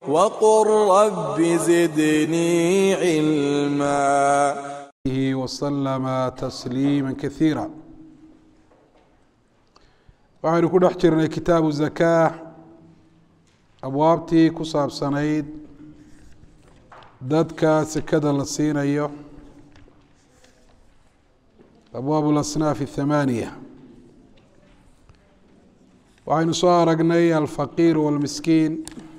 وقل رب زدني علما وسلم تسليما كثيرا waxaynu ku dhex jirnay kitaabu zakaa abwaabtii ku saabsanayd dadka sekada la siinayo abwaab اlasnaaf الthamaaniya waxaynu soo aragnay alfaqiir wاlmiskiin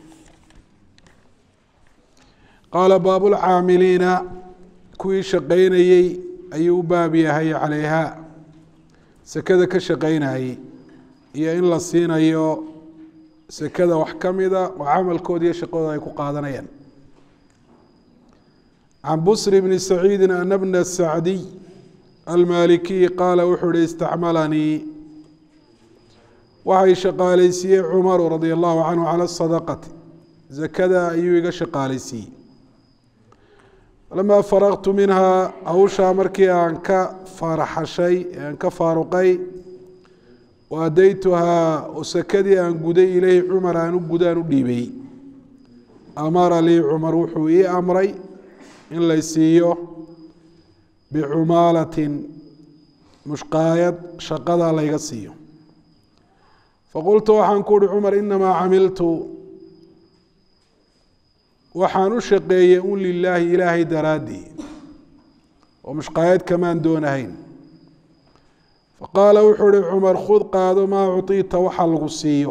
qaala baabu lcaamiliina kuwii shaqaynayey ayuu u baab yahay calayha sekada ka shaqaynayey iyo in la siinayo sekada wax ka mida oo camalkooda iyo shaqadooda ay ku qaadanayaan can busri bni saciidi ana bna sacdiy almaalikiy qaala wuxuu uhi istacmalanii waxay shaqaalaysiiyey cumaru radia allahu canhu cala sadaqati zakada ayuu iga shaqaalaysiiyey falamaa faraqtu minhaa hawshaa markii aan ka faaraxashay aan ka faaruqay waadaytuhaa oo sakadii aan guday ileyhi cumar aan u gudaan u dhiibay amara lii cumar wuxuu ii amray in lay siiyo bicumaalatin mushqaayad shaqada layga siiyo faqultu waxaan ku uhi cumar inamaa camiltu waxaan u shaqeeyey un lilaahi ilaahay daraaddii oo mushqaayad kamaan doonahayn faqaala wuxuu uhi cumar khud qaado maa uطiita waxa lagu siiyo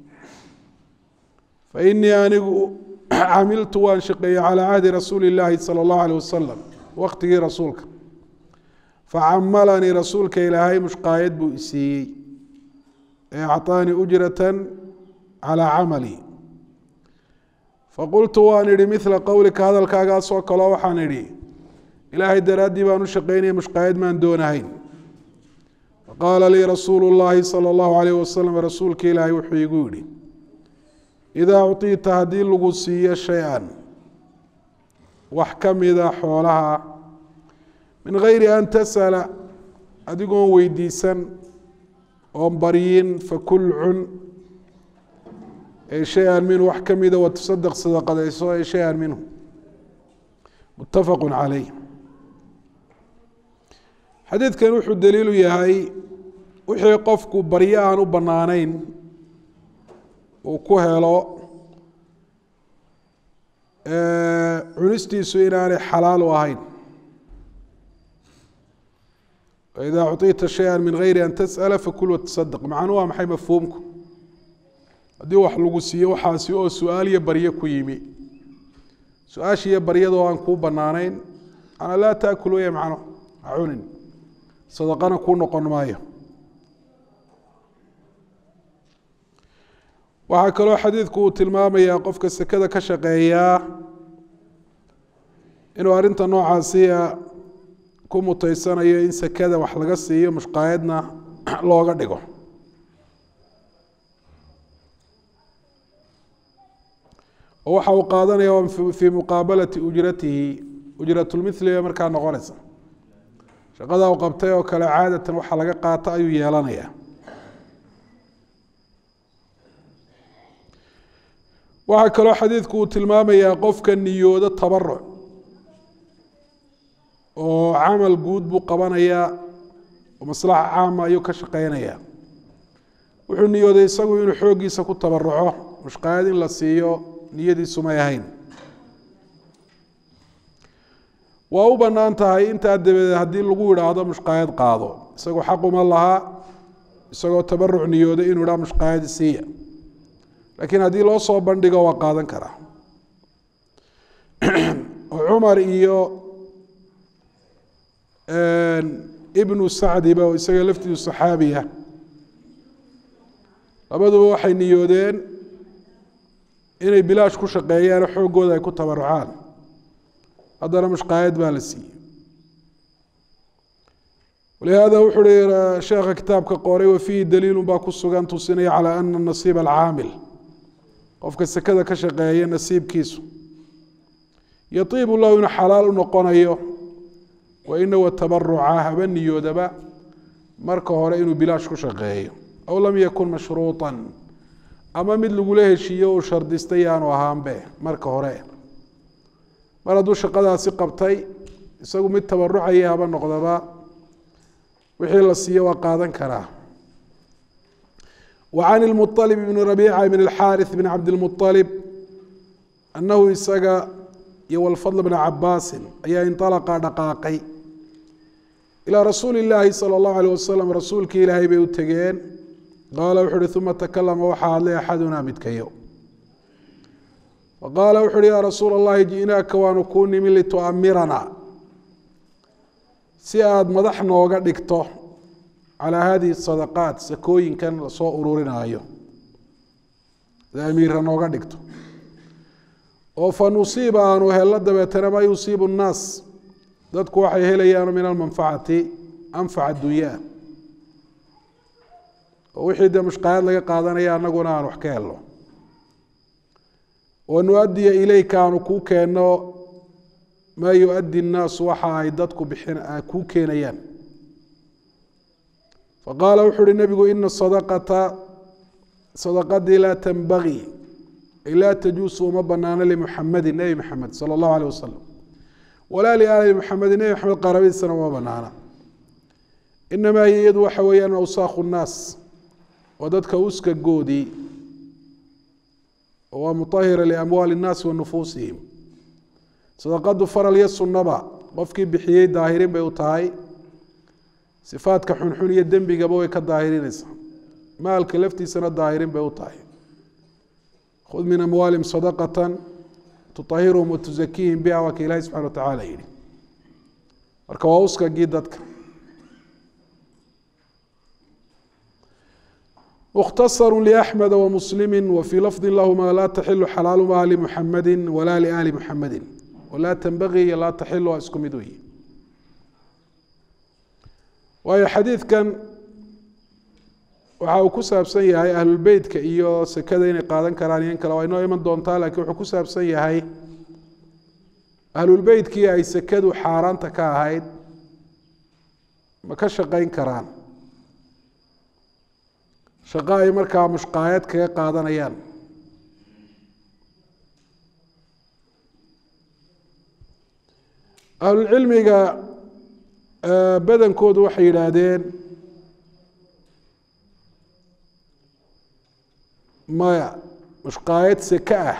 fainii anigu camiltu waan shaqeeyey calaa cahdi rasuuli اllaahi salى اllahu alيh wasalam waqtigii rasuulka facamalanii rasuulka ilaahay mushqaayad buu isiiyey ee acطaanii ujrata calىa camali faqultu waan idhi mila qowlika hadalkaagaasoo kaleo waxaan idhi ilaahay daraaddii baan u shaqeynaya mushqaayad maan doonahayn faqaala lii rasuulu llaahi sala allahu alayh wasalam rasuulka ilaahay wuxuu igu yidhi idaa uطiita haddii lagu siiyo shay-an wax ka mida xoolaha min gayri an tasala adigoon weydiisan oon baryin fakul cun shay-an minhu wax ka mida watasadaq sadaqadayso ee shay-an minhu muttafaqu calayh xadiidkan wuxuu daliilu yahay wixii qofku baryo aan u bannaanayn uu ku helo cunistiisu inaanay xalaal u ahayn idaa uطiita shaya min gayri an tasأla fakul watasadaq macnuu waa maxay mafhuumku haddii wax lagu siiyo waxaasi oo su-aal iyo baryo ku yimi su-aasha iyo baryadoo aan kuu banaanayn manaa laa taakul wey macno ha cunin sadaqana kuu noqon maayo waxaa kaloo xadiidku uu tilmaamayaa qofka sekada ka shaqeeyaa inuu arrinta noocaasiya ku muteysanayo in sekada wax laga siiyo mushqaayadna looga dhigo oo waxa uu qaadanaya fii muqaabalati ujratihi ujratulmithliga markaa noqonaysa shaqada uu qabtay oo kale caadatan waxa laga qaato ayuu yeelanaya waxaa kaloo xadiidku uu tilmaamayaa qofka niyoodo tabaruc oo camal guud buu qabanayaa oo maslaxa caama ayuu ka shaqeynaya wuxuu niyooday isagu inuu xooggiisa ku tabaruco mushqaayad in la siiyo niyadiisu may ahayn waa u bannaan tahay intaa dabadeed haddii lagu yidhaahdo mushqaayad qaado isagoo xaquma lahaa isagoo tabaruc niyooday inuu idhaa mushqaayad siiya laakiin haddii loo soo bandhigo waa qaadan karaa cumar iyo ibnu sacdiba oo isaga laftiisu saxaabiya labaduba waxay niyoodeen inay bilaash ku shaqeeyaan xooggooda ay ku tabarucaan haddana mushqaayad baa la siiyey walihaada wuxuu hi sheekha kitaabka qoray wafiihi daliilun baa ku sugan tusinaya calaa ana nasiiba alcaamil qofka sekada ka shaqeeya nasiibkiisu yatiibu lahu inuu xalaal u noqonayo wa inahu tabaruca haba niyoodaba marka hore inuu bilaash ku shaqeeyo aw lam yakun mashruuطa ama mid lagula heshiiyo uu shardistay yaanu ahaanbe marka hore mar hadduu shaqadaasi qabtay isagu mid tabarucaya haba noqdaba wixii la siiyo waa qaadan karaa wa can ilmuطalib bni rabiica bn اlxaariث bn cabdilmuطalib annahu isaga iyo walfadl bna cabaasin ayaa inطalaqa dhaqaaqay ilaa rasuuli illaahi salى اllahu alيh wasalam rasuulkii ilaahay bay u tegeen qaala wuxu uhi uma takalama waxaa hadlay axadunaa midkayo faqaala wuxu uhi yaa rasuula اllahi ji'naaka waanu kuu nimi lituamirana si aada madax nooga dhigto calaa hadihi sadaqaat sakooyinkan lasoo ururinaayo sida amiira nooga dhigto oo fa nusiiba aanu hello dabeetana maa yusiibu nnaas dadku waxay helayaan min almanfacati anfac adunyaa oo wixii dee mushqayaad laga qaadanaya annaguna aan wax ka helno wa nu-adiya ileyka aanu kuu keenno maa yu-addi nnaasu waxa ay dadku bixin kuu keenayaan faqaala wuxu uhi nebigu ina sadaqata sadaqadii laa tanbagii ay laa tajuusu uma banaano limuxamedin nebi maxamed sala allahu aleyh wasalam walaa liaali muxamedin nebi maxamed qaarabadiisana uma banaana inamaa hiya iyadu waxa weeyaan awsaakhu nnaas waa dadka uskagoodii oo waa mutahira liamwaali nnaasi wa nufuusihim sadaqadu faral iyo sunnaba qofkii bixiyey daahirin bay u tahay sifaadka xunxun iyo dembigaba way ka daahirinaysaa maalka laftiisana daahirin bay u tahay khud min amwaalihim sadaqata tutahhiruhum watuzakiihim biha waa ka ilaahi subxana watacaala yihi marka waa uskagii dadka mukhtasaru liaxmeda wamuslimi wafii lafdi lahuma laa taxilu xalaalumaha limuxamedi walaa liaali muxamedi walaa tanbagii iyo laa taxilu waa isku mid weyi waayo xadiidkan waxa uu ku saabsan yahay ahlulbeytka iyo sekada inay qaadan karaan iyo in kale waa inoo iman doontaa lakiin wuxuu ku saabsan yahay ahlulbeytkii ay sekadu xaaraanta ka ahayd ma ka shaqayn karaan shaqo ay markaa mushqaayad kaga qaadanayaan ahlulcilmiga badankoodu waxay yidhaahdeen maya mushqaayad seke ah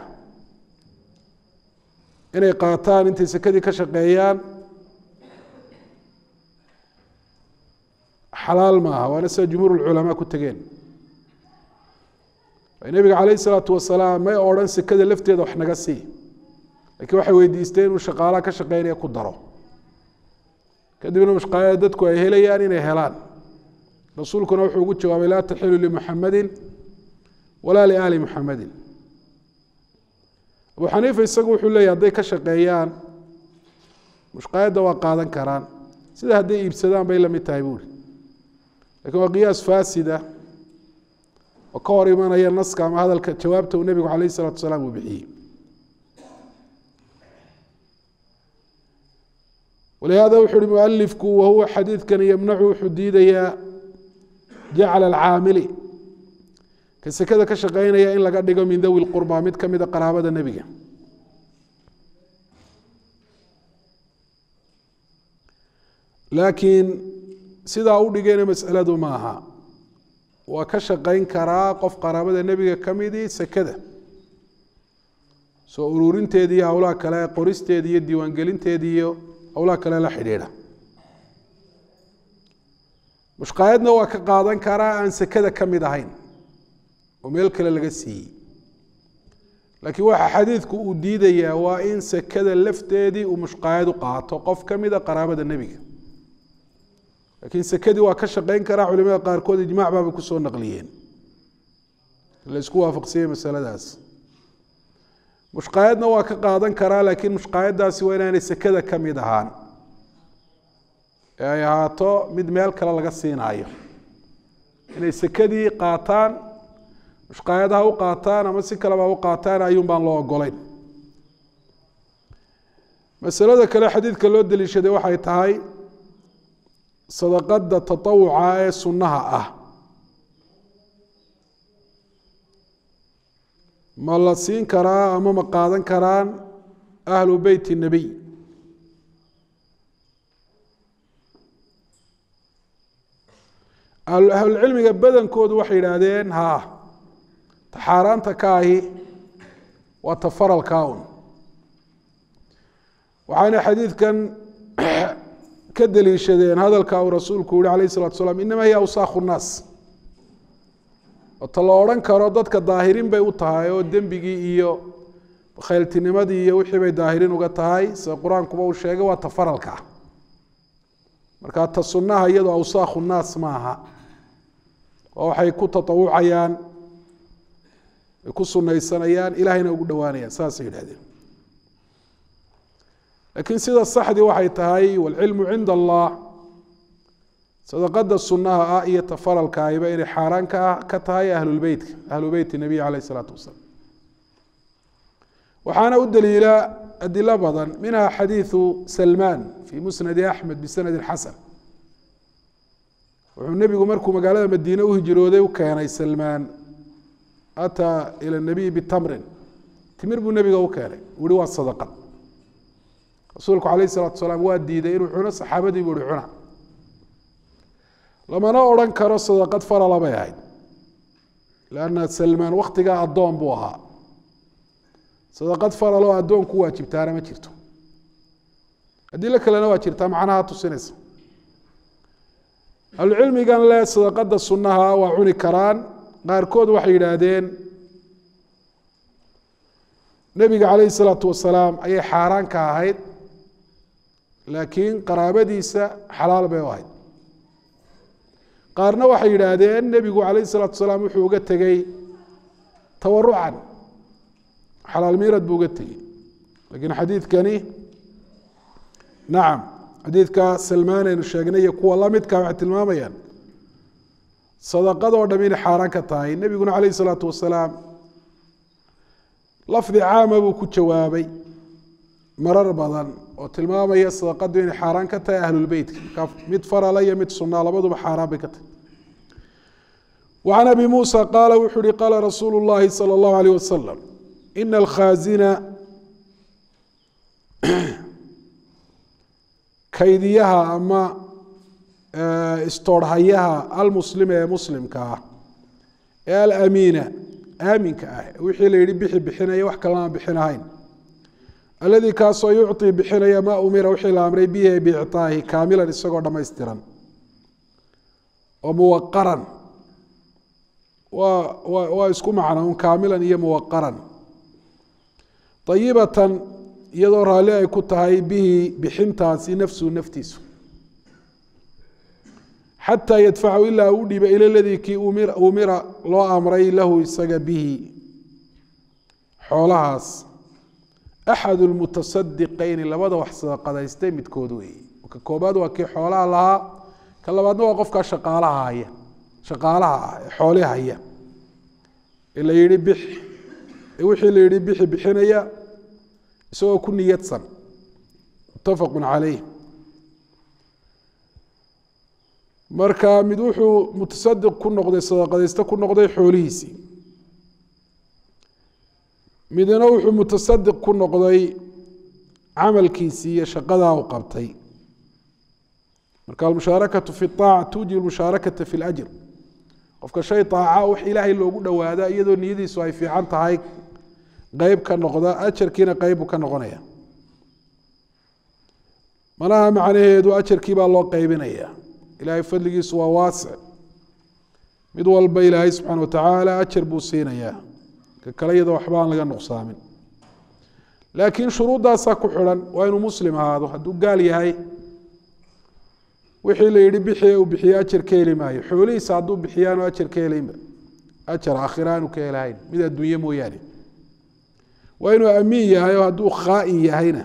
inay qaataan intay sekadii ka shaqeeyaan xalaal maaha waana sida jumhuur lculamaa ku tegeen nebiga calayh isalaatu wasalaam may odhan sekada lafteeda wax naga sii lakiin waxay weydiisteen inuu shaqaalaha ka shaqeynaya ku daro kadibna mushqaayada dadku ay helayaan inay helaan rasuulkuna wuxuu ugu jawaabay laa taxilu limuxamedin walaa liaali muxamedin abu xaniifa isagu wuxuu leeyahy hadday ka shaqeeyaan mushqaayadda waa qaadan karaan sida hadday iibsadaan bay la mid tahay buuri lakin waa qiyaas faasida oo ka hor imanaya naska ama hadalka jawaabta uu nebigu calayh isalatu wasalaam uu bixiyey walihada wuxu uhi mualifku wahuwa xadiidkani yamnacu wuxuu diidayaa jacla alcaamili ka sekada ka shaqeynaya in laga dhigo min dawi lqurba mid ka mida qaraabada nebiga laakiin sidaa u dhigayna masaladu maaha waa ka shaqeyn karaa qof qaraabada nebiga ka midii sekada soo ururinteedi iyo howlaha kale qoristeedi iyo diiwaangelinteedi iyo howlaha kale la xidhiidha mushqaayadna waa ka qaadan karaa aan sekada ka mid ahayn oo meel kale laga siiyey laakiin waxa xadiidku uu diidayaa waa in sekada lafteedii uu mushqaayad u qaato qof ka mida qaraabada nebiga laakiin sekadii waa ka shaqeyn karaa culimada qaarkood ijmac baabay kusoo naqliyeen la isku waafaqsiyey masaladaas mushqaayadna waa ka qaadan karaa laakiin mushqaayaddaasi waa inaanay sekada ka mid ahaan ee ay ahaato mid meel kale laga siinaayo inay sekadii qaataan mushqaayadaha u qaataan ama si kaleba u qaataan ayuun baan loo ogolayn masalada kale xadiidka loo deliishaday waxay tahay sadaqada tatawuca ee sunnaha ah ma la siin karaa ama ma qaadan karaan ahlu beyt الnebiy ahlulcilmiga badankoodu waxay yidhaahdeen ha taxaaraanta ka ahi waa tafaralka un waxaana xadiidkan ka deliishadeen hadalka uu rasuulku yihi alayh الsalatu salaam inama hiya awsaakhu الnaas ota la odhan karo dadka daahirin bay u tahay oo dembigii iyo khayltinimadii iyo wixii bay daahirin uga tahay sida qur-aankuba uu sheegay waa tafaralka marka ta sunaha iyadoo awsaakhu naas maaha oo waxay ku taawucayaan ay ku sunaysanayaan ilahayna ugu dhowaanayaan saasay yidhahdeen laakiin sida saxdii waxay tahay waalcilmu cinda allah sadaqada sunaha ah iyo tafaralka ahiba inay xaaraan ka ka tahay ahlulbeytka ahlu beyti nabiy caleyh isalaatu wasalaam waxaana u daliila adilo badan minha xadiiثu salmaan fi musnadi axmed bisanadi xasan wuxuu nebigu markuu magaalada madiine u hijrooday u keenay salmaan ataa ilى nabiy bitamrin timir buu nebiga u keenay uhi waa sadaqad rasuulku alayh الsalatu salaam waa diiday inuu cuno saxaabadii buu hi cuna lamana odhan karo sadaqad farala bay ahayd lanna salmaan waktigaa addoon buu ahaa sadaqad faraloo addoon ku waajibtaana ma jirto adilo kalena waa jirtaa macnaha tusinaysa ahlucilmigan le sadaqada sunaha waa cuni karaan qaarkood waxay yidhaahdeen nebiga calayh isalaatu wasalaam ayay xaaraan ka ahayd laakiin qaraabadiisa xalaal bay u ahayd qaarna waxay yidhaahdeen nebigu calayh isalaatu wasalaam wuxuu uga tegey tawarucan xalaal miirad buu uga tegey lakiin xadiidkani nacam xadiidka salmaan aynu sheegnay iyo kuwa lamidka waxay tilmaamayaan sadaqadoo dham inay xaaraan ka tahay nebiguna calayh isalaatu wasalaam lafdi caama buu ku jawaabay marar badan oo tilmaamaya sadaqadu inay xaaraan ka tahay ahlulbeytka markaa mid farala iyo mid sunaa labaduba xaaraan bay ka tahay وعن أبي موسى قال وxuu hi qاla رasuuل اللhi صلى الله عليه وسلم إن الkhاaزiنa kaydiyaha ama istoorhayaha almuslima ee muslimka ah ee alamiina aaminka ah wixii la yihi bixi bixinaya wax kalena aan bixinahayn aladii kaasoo yucطi bixinaya ma umira wixii la amray bihi bicطaahi kaamilan isagoo dhamaystiran oo muwaqaran waa wa waa isku macno un kaamilan iyo muwaqaran ayibatan iyadoo raalli ay ku tahay bihi bixintaasi nafsuhu naftiisu xataa yadfacu ilaa u dhiiba ila ladii kii umira loo amray lahu isaga bihi xoolahaas axadu lmutasadiqayni labada wax sadaqadaystay midkood weeye ka koobaad waa kii xoolaha lahaa ka labaadna waa qofkaa shaqaalaha haya shaqaalaha ah ee xooli haya ee la yihi bix ee wixii la yihi bixi bixinaya isagoo ku niyadsan mutafaqu calayh marka mid wuxuu mutasadiq ku noqday sadaqadayste ku noqday xoolihiisii midna wuxuu mutasadiq ku noqday camalkiisii iyo shaqadaa u qabtay marka almushaarakatu fi aaca tuujibu mushaarakata fi ljr qofka shay aaca wax ilaahay loogu dhowaada iyadoo niyadiisu ay fiican tahay qeyb ka noqda ajarkiina qeybbuu ka noqonaya manaha macnaheedu ajarkii baa loo qeybinaya ilaahay fadligiisu waa waasic mid walba ilaahay subxaana watacaala ajar buu siinayaa ka kale iyadoo waxba aan laga nuqsaamin laakiin shuruuddaasaa ku xidhan waa inuu muslim ahaado hadduu gaal yahay wixii la yihi bixi uu bixiye ajar ka heli maayo xoolihiisa hadduu bixiyaanu ajar ka helaynba ajar aakhira aanu ka helahayn mid adduunye mooyaane waa inuu amiin yahay oo hadduu khaa'in yahayna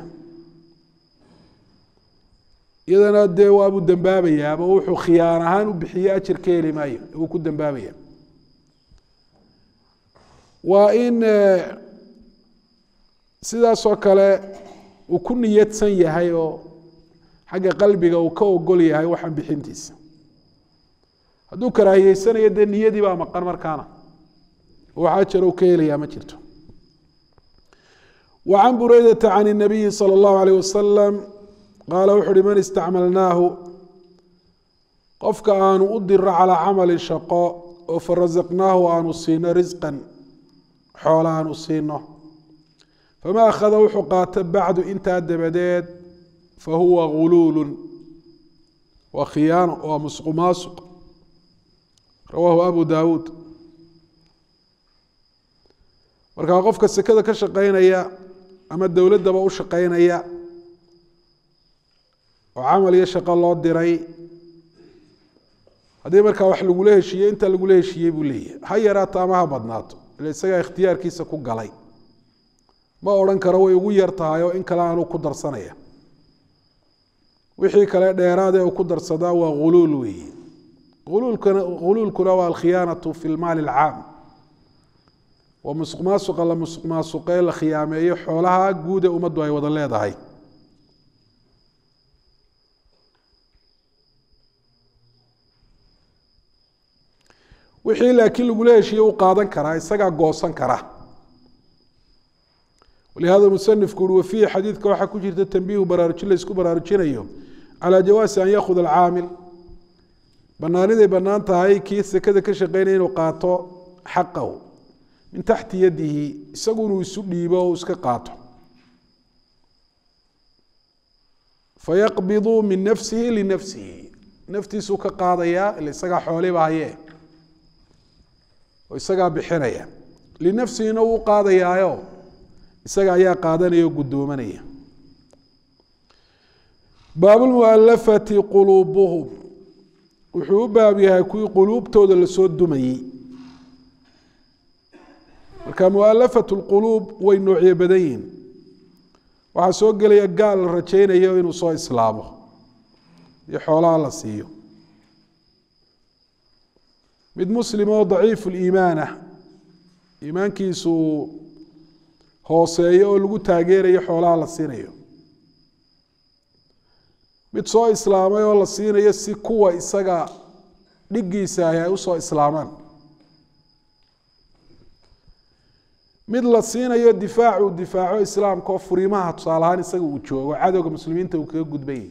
iyadana dee waabuu dembaabayaaba wuxuu khiyaan ahaan u bixiye ajar ka heli maayo wuu ku dembaabaya waa in sidaasoo kale uu ku niyadsan yahay oo xagga qalbiga uu ka ogol yahay waxaan bixintiisa hadduu karaahiyeysanayo dee niyadii baa maqan markaana wax ajar uu ka helayaa ma jirto وعن بريدة عن النبي صلى الله عليه وسلم قال wuxu uhi man istacmalnaahu qofka aanu u diro calىa camali shaqo oo farasaqnaahu aanu siino risqan xoola aanu siino fama akhada wuxuu qaato bacdu intaa dabadeed fahuwa guluulu waa khiyaano waa musqu maasuq rawaahu abu dawuud markaa qofka sekada ka shaqeynaya ama dowladdaba u shaqeynaya oo camal iyo shaqo loo diray haddii markaa wax lagula heshiiyey inta lagula heshiiyey buu leeyahay ha yaraato ama ha badnaato ila isagaa ikhtiyaarkiisa ku galay ma odhan karo way ugu yar tahay oo in kale aanuu ku darsanaya wixii kale dheeraadee uu ku darsadaa waa ghuluul weeye uluulkana ghuluulkuna waa alkhiyaanatu fi lmaali alcaam waa musuq maasuqa la musuq maasuqee la khiyaameeyo xoolaha guude ummaddu ay wada leedahay wixii laakiin lagula heshiiye u qaadan karaa isagaa goosan kara walihada musanifku ui wafiihi xadiidka waxaa ku jirta tanbiihu baraarujin laysku baraarujinayo calaa jawaasi an yakhud alcaamil banaaniday bannaan tahay kii sekada ka shaqeynaya inuu qaato xaqahu min taxti yadihi isagu inuu isu dhiibo o iska qaato fayaqbidu min nafsihi linafsihi naftiisuu ka qaadayaa ila isagaa xooliba haye oo isagaa bixinaya linafsihina wuu qaadayaayo isaga ayaa qaadanaya o guddoomanaya baabulmualafati quluubuhum wuxuu u baab yahay kuwii quluubtooda lasoo dumayey marka mualafat lquluub way noocyo badan yihin waxaa soo gelaya gaal la rajaynayo inuu soo islaamo iyo xoolaha la siiyo mid muslim oo daciifu liimaan ah iimaankiisu hooseeyo oo lagu taageerayo xoolaha la siinayo mid soo islaamay oo la siinayo si kuwa isaga dhigiisa ahi ay usoo islaamaan mid la siinayo difaacu difaaco islaamka oo furiimaha tusaale ahaan isaga uu joogo cadowga muslimiinta uu kaga gudbanyay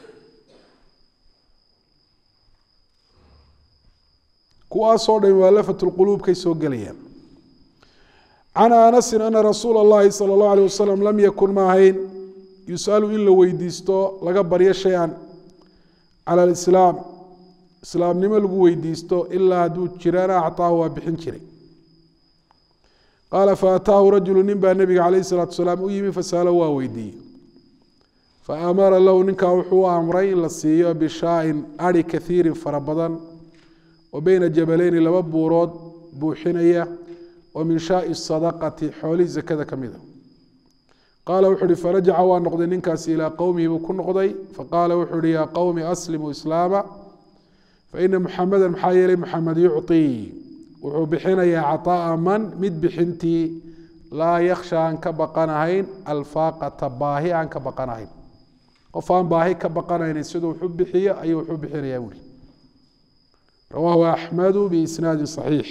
kuwaasoo dhan mualafat lquluubkay soo gelayaan can anasin ana rasuula اllahi salى اllahu alيه wasalam lam yakun ma ahayn yusalu in la weydiisto laga baryo shay-an cala alislaam islaamnimo lagu weydiisto ilaa hadduu jirana acطaahu waa bixin jiray qaala faataahu rajulu nin baa nebiga calayh الsalaatu salaam u yimi fasalo waa weydiiyey faamara lahu ninkaa wuxuu u amray in la siiyo bishaain ari kaiirin fara badan oo beyna jabaleyni laba buurood buuxinaya oo min shaai sadaqati xoolihii zakada ka mida qaala wuxuu uhi farajaca waa noqday ninkaasi ilaa qowmihi buu ku noqday faqaala wuxuu uhi yaa qowmi aslimuu islaama faina muxameda maxaa yeelay muxamed yucطii wuxuu bixinayaa caطaa'a man mid bixintii laa yakhsha aan ka baqanahayn alfaaqata baahi aan ka baqanahayn qof aan baahi ka baqanaynin siduu wuxu bixiyo ayuu wuxuu bixinayaa buuri rawaahu axmedu biisnaadi صaxiix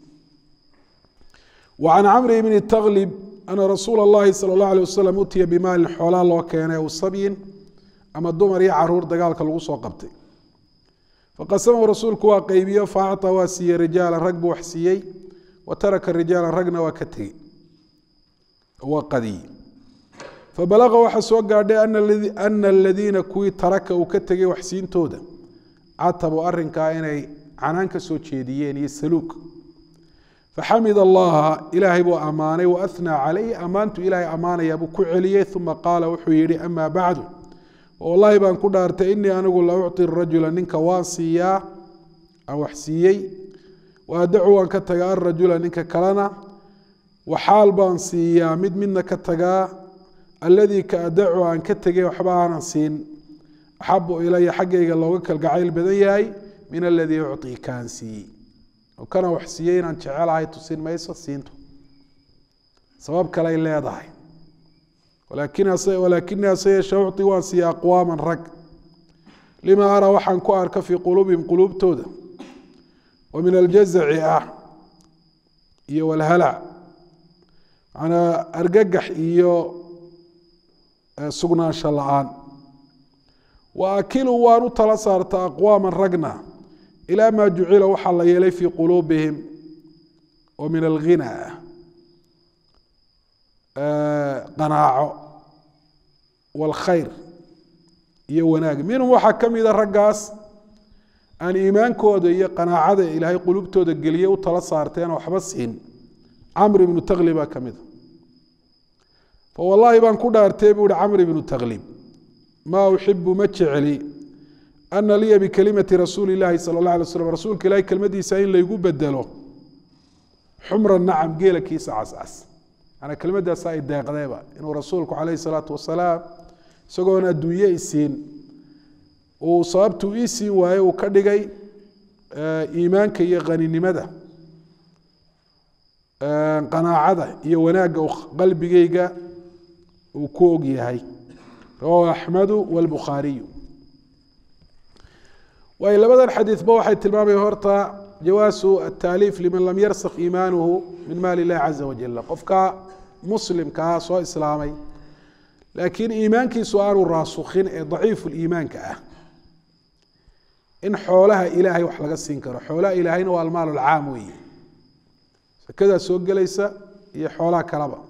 وعن cمر بن تغلب أن رsuuل الlahi slى الlه عليه وsلم utiya bmaalin xoolaa loo keenay aw sabyin ama dumar iyo caruur dagaalka lagu soo qabtay faqasamahu rasuulku waa qeybiyo faacطى waa siiyey rijaala rag buu wax siiyey wa taraka rijaala ragna waa ka tegey waa qadiyey fabalaqa waxaa soo gaadhay ana aladiina kuwii taraka uu ka tegay waxsiintooda catabu arinkaa inay canaan ka soo jeediyeen iyo saluug faxamid allaha ilaahay buu ammaanay waathnaa calayh ammaantu ilaahay ammaanaya buu ku celiyey uma qaala wuxuu yihi amaa bacdu wallahi baan ku dhaartay inii anigu la ucطi rajula ninka waan siiyaa aan wax siiyey waadacu waan ka tagaa arajula ninka kalena waxaal baan siiyaa mid midna ka tagaa alladii ka adacu aan ka tegay waxba aanan siin axabu ilaya xaggayga looga kalgacayl badan yahay min aladii ucطii kaan siiyey kana wax siiyey inaan jecelahay tusin mayso siintu sabab kaley leedahay walaakinii hase yeeshe ucطi waan siiya aqwaaman rag lima araa waxaan ku arka fii quluubihim quluubtooda oo min aljazaci ah iyo walhalac manaa argagax iyo sugnaansho la-aan wa akiluu waan u tala saarta aqwaama ragna ilaa maa jucila waxaa la yeelay fii quluubihim oo min alghina qanaaco wاlkhayr iyo wanaag minhum waxaa ka mida raggaas aan iimaankooda iyo qanaacada ilaahay qulubtooda geliye u tala saarteen waxba siin camr ibnu taklib baa ka mida fawallaahi baan ku dhaartay buu ihi camr ibnu taklib maa uxibu ma jecli ana liya bikelimati rasuuli illaahi sala اllah alay slam rasuulka ilahay kelmadiisa in laygu bedelo xumra nacam geelakiisa cascas manaa kelmaddaasa ay deeqdeeba inuu rasuulku calayhi salaatu wasalaam isagoon adduunye isiin uu sababtuu ii siin waaye uu ka dhigay iimaanka iyo qaninimada qanaacada iyo wanaagga qalbigeyga uu ku og yahay rawahu axmedu wاlbukhaariyu waayo labadan xadiidba waxay tilmaamaya horta jawaasu ataaliif liman lam yarsak iimaanuhu min maali illahi caza wajal qofka muslimkaa soo islaamay laakiin iimaankiisu aanu raasukhin ee daciifu liimaanka ah in xoolaha ilaahay wax laga siin karo xoolaha ilaahayna waa almaal alcaam weeye sakadaa soo gelaysa iyo xoolaha kaleba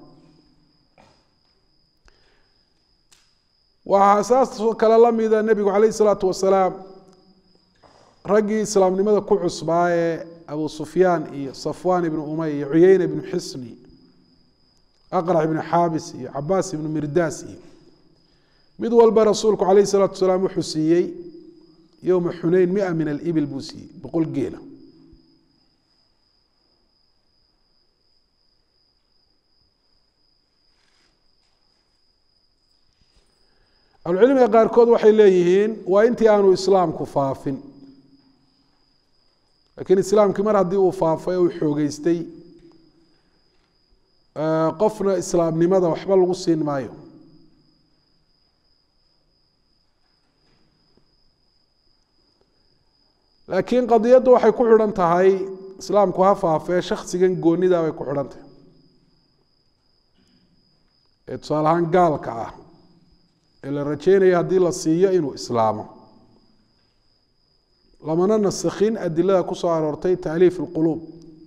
waxaa saasoo kale la mida nebigu calayh isalaatu wasalaam raggii islaamnimada ku cusbaa ee abu sufyaan iyo safwaan ibnu umay iyo cuyeyne ibnu xisni aqrac ibnu xaabis iyo cabaas ibnu mirdaas iyo mid walba rasuulku calayh isalaatu wasalaam wuxuu siiyey yowma xuneyn mia min alibil buu siiyey boqol geela ahlucilmiga qaarkood waxay leeyihiin waa intii aanu islaamku faafin lakiin islaamkii mar haddii uu faafay oo uu xoogeystay qofna islaamnimada waxba lagu siin maayo laakiin qadiyaddu waxay ku xidhan tahay islaamku ha faafee shaksigan goonida bay ku xidhan tahay ee tusaale ahaan gaalka ah ee la rajeynaya haddii la siiyo inuu islaamo lamana nasakhin adilada ku soo aroortay taaliif اlquluub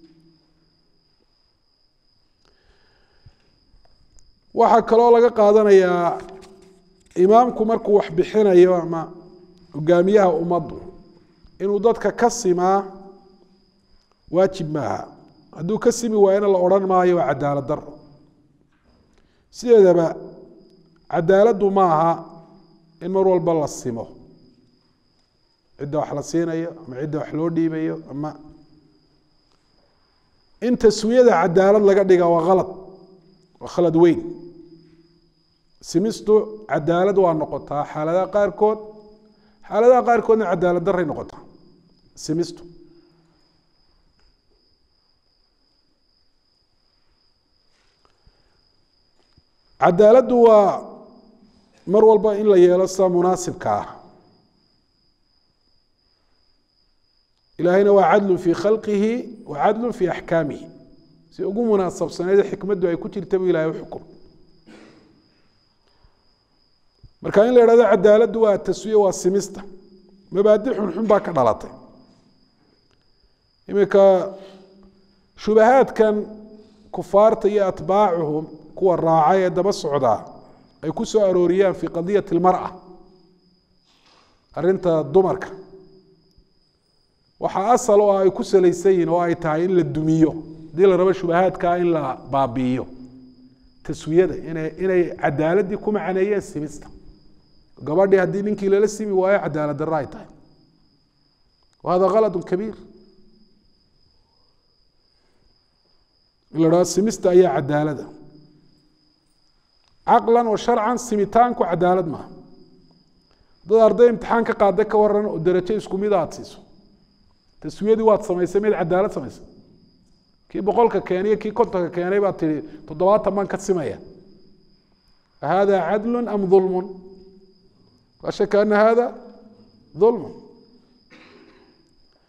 waxaa kaloo laga qaadanayaa imaamku markuu wax bixinayo ama hogaamiyaha ummaddu inuu dadka ka simaa waajib maaha hadduu ka simi waayana la odhan maayo waa cadaalad daro sideedaba cadaaladdu maaha in mar walba la simo cidda wax la siinayo ama cidda wax loo dhiibayo ama in taswiyada cadaalad laga dhiga waa khalad waa khalad weyn simistu cadaalad waa noqotaa xaaladaha qaarkood xaaladaha qaarkoodna cadaalad daray noqotaa simistu cadaaladdu waa mar walba in la yeelo sida munaasibka ah ilaahayna waa cadlu fii khalqihi wa cadlu fii axkaamihi si ugu munaasabsaneed xikmaddu ay ku jirta bu ilahay uxukum marka in la idhahdo cadaaladdu waa taswiye waa simista mabaadi xunxun baa ka dhalatay iminka shubahaadkan kufaarta iyo atbaacuhum kuwa raacay ee daba socdaa ay ku soo arooriyaan fii qadiyati اlmarأa arinta dumarka waxaa asal oo ay ku salaysan yihin oo ay tahay in la dumiyo haddii la rabo shubahaadkaa in la baabi'iyo taswiyada ina inay cadaaladdii ku macaneeyeen simista gabadhii haddii ninkii lala simi waayo cadaalad darro ay tahay wa hada kalad kabiir in la dhahdo simista ayaa cadaalada caqlan wa sharcan simitaanku cadaalad maaha dad arday imtixaan ka qaada ka waran oo derajo isku mid aad siiso taswiyadii waad samaysay mid cadaalad samaysay kii boqolka keeniyo kii kontonka keenay baad tihi toddobaatan baan ka simaya hada cadlu am ulmun laa shaka ana hada ulmun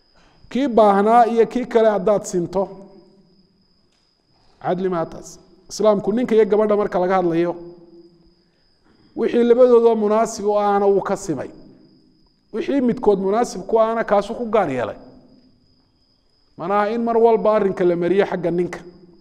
kii baahnaa iyo kii kale haddaad sinto cadli maa taas islaamku ninka iyo gabadha marka laga hadlayo wixii labadoodoo munaasib u ahna wuu ka simay wixii midkood munaasib ku ahna kaasuu ku gaar yeelay manaha in mar walba arrinka la mariyo xagga ninka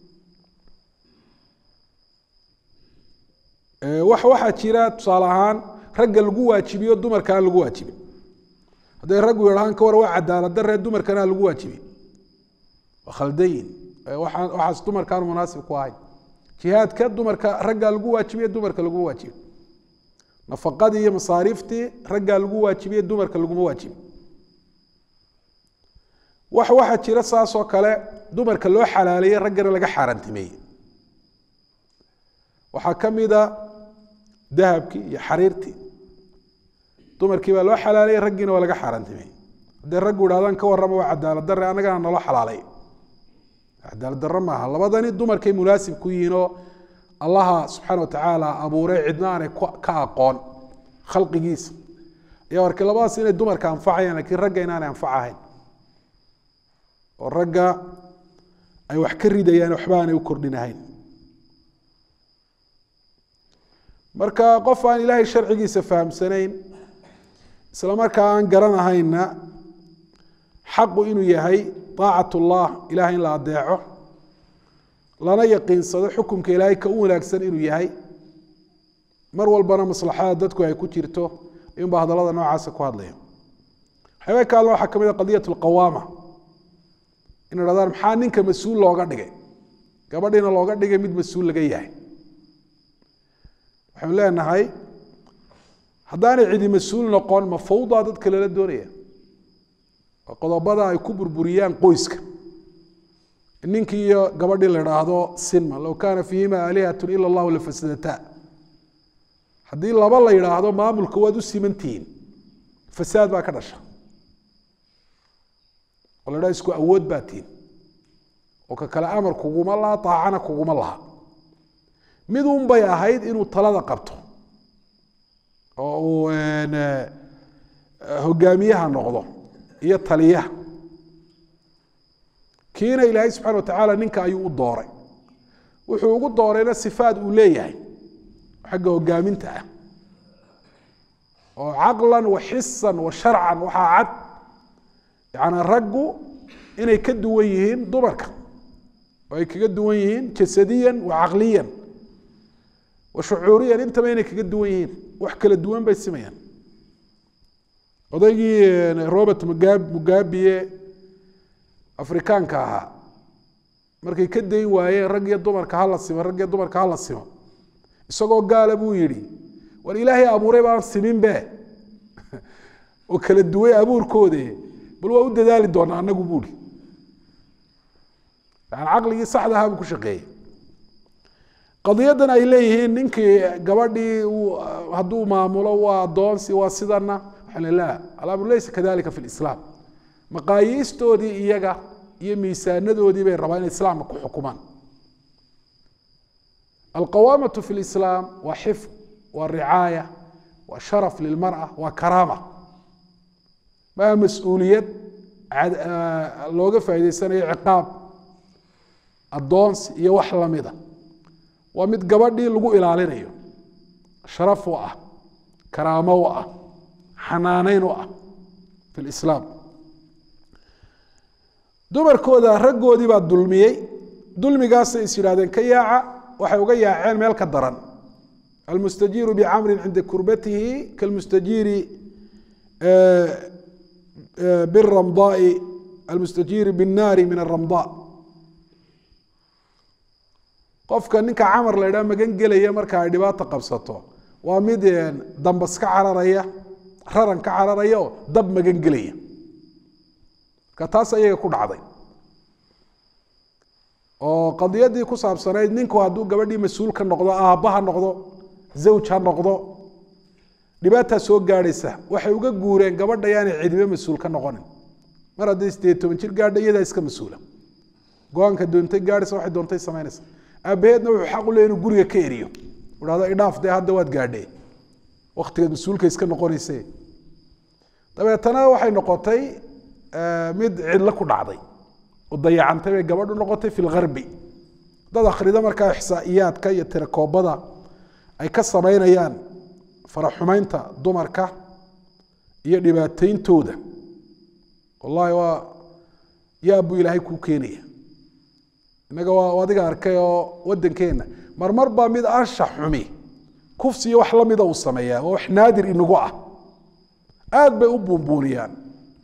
wax waxaa jira tusaale ahaan ragga lagu waajibiyo dumarka aan lagu waajibin hadday raggu yidhahaan ka war waa cadaalad daree dumarkana aan lagu waajibin waa khaldayin waxaan waxaas dumarkaan munaasib ku ahayn jihaadka dumarka raggaa lagu waajibiye dumarka laguma waajibin nafaqadii iyo masaariiftii raggaa lagu waajibiye dumarka laguma waajibin wax waxaa jira saas oo kale dumarka loo xalaaleeyey raggana laga xaaraantimeeyey waxaa ka mida dahabkii iyo xariirtii dumarkii baa loo xalaaleeyey raggiina waa laga xaaraantimeeyey hadday raggu idhahdaan ka warrama waa cadaalad darre annagana naloo xalaalay cadaalad darre maaha labadani dumarkay munaasib ku yihiin oo allaha subxaana watacaala abuuray cidna aanay ka aqoon khalqigiisa ayaa arkay labadaas inay dumarka anfacayaan lakiin ragga inaanay anfacahayn oo ragga ay wax ka ridayaan waxba aanay u kordhinahayn marka qof aan ilaahay sharcigiisa fahamsanayn isla markaa aan garanahayna xaqu inuu yahay طaacat اllah ilahay in la adeeco lana yaqiinsado xukumka ilaahay ka u wanaagsan inuu yahay mar walbana maslaxada dadku ay ku jirto ayuunba hadallada noocaasa ku hadlaya waxyaaba ka hadla waxaa ka mid a qadiyat اlqawaama in idhahdaan maxaa ninka mas-uul looga dhigay gabadhiina looga dhigay mid mas-uul laga yahay waxaynu leenahay haddaanay cidi mas-uul noqon ma fawdaa dadka lala doonaya oo qodobada ay ku burburiyaan qoyska ninkii iyo gabadhii la idhaahdo sinma low kaana fiihima aalihatun ila allahu lafasadataa haddii laba la yidhaahdo maamulka waad u simantihiin fasaad baa ka dhasha oo la idhaha isku awood baa tihin oo ka kale amar kuguma laha taacana kuguma laha mid un bay ahayd inuu talada qabto oo uu hogaamiyaha noqdo iyo taliyaha kiina ilaahay subxana wa tacaala ninka ayuu u dooray wuxuu ugu doorayna sifaad uu leeyahay xagga hogaaminta ah oo caqlan wa xisan wa sharcan waxaa cad yaani raggu inay ka duwan yihiin dumarka oo ay kaga duwan yihiin jasadiyan wa caqliyan wa shucuuriyan intaba inay kaga duwan yihiin wax kala duwan bay simayaan odaygii robert mugabiye afrikaanka ahaa markay ka dayn waayeen rag iyo dumarka hala simo rag iyo dumarka hala simo isagoo gaala buu yidhi war ilaahay abuuray baan siminbe oo kala duway abuurkoode bal waa u dadaali doonaa anagu buuri yani caqligii saxda ahaa buu ku shaqeeyey qadiyadan ay leeyihiin ninkii gabadhii hadduu maamulo waa adoonsi waa sidana la alamru laysa kadalika fi lislaam maqaayiistoodii iyaga iyo miisaanadoodii bay rabaa inay islaamka ku xukumaan alqawaamatu fi lislaam waa xifd waa ricaaya waa sharaf lilmara waa karaama maa mas-uuliyad looga faa'idaysanayo ciqaab addoonsi iyo wax lamida waa mid gabadhii lagu ilaalinayo sharaf u ah karaamo u ah xanaaneyn u ah fi lislaam dumarkooda raggoodii baa dulmiyey dulmigaasay is yidhahdeen ka yaaca waxay uga yaaceen meel ka daran almustajiiru bicamrin cinda kurbatihi kalmustajiiri biramdaai almustajiiri binnaari min aramdaa qofka ninka camar la ydhaha magan gelaya marka ay dhibaato qabsato waa mid dambas ka cararaya raran ka cararaya oo dab magan gelaya marka taas ayaga ku dhacday oo qadiyadii ku saabsanayd ninku hadduu gabadhii mas-uul ka noqdo aabba ha noqdo zawj ha noqdo dhibaataa soo gaadhaysa waxay uga guureen gabadha yaanay cidibe mas-uul ka noqonin mar hadday sideed toban jir gaadha iyadaa iska mas-uula go-aanka doontay gaadhaysa waxay doontay samaynaysa aabaheedna wuxuu xaq u leey inuu guriga ka eriyo idhahdo idhaaf dee hadda waad gaadhee waktigaad mas-uulka iska noqonayse dabeetana waxay noqotay mid cidlo ku dhacday oo dayacantay bay gabadhu noqotay fi lgarbi dad akhrido markaa ixsaa'iyaadka iyo tirakoobada ay ka samaynayaan faraxumeynta dumarka iyo dhibaateyntooda wallahi waa yaab buu ilaahay kuu keenaya innaga waa adiga arkay oo waddankeenna marmar baa mid anshax xumi kufsiyo wax la mida uu sameeyaa oo wax naadir inagu ah aad bay u buunbuuniyaan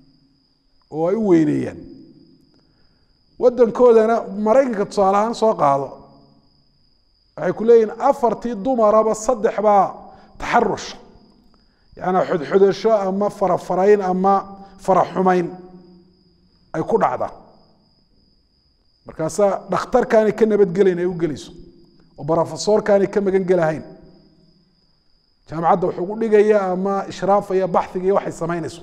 oo ay u weyneeyaan waddankoodana maraykanka tusaale ahaan soo qaado waxay ku leeyihin afartii dumaraba saddex baa taxarush yaani xodxodasho ama farafarayn ama faraxumayn ay ku dhacdaa markaasaa dhakhtarkaanay ka nabadgelayn ay u gelayso oo brofesorkaanay ka magan gelahayn jaamacadda wuxuu gu dhigaya ama ishraafaya baxiga iyo waxay samaynayso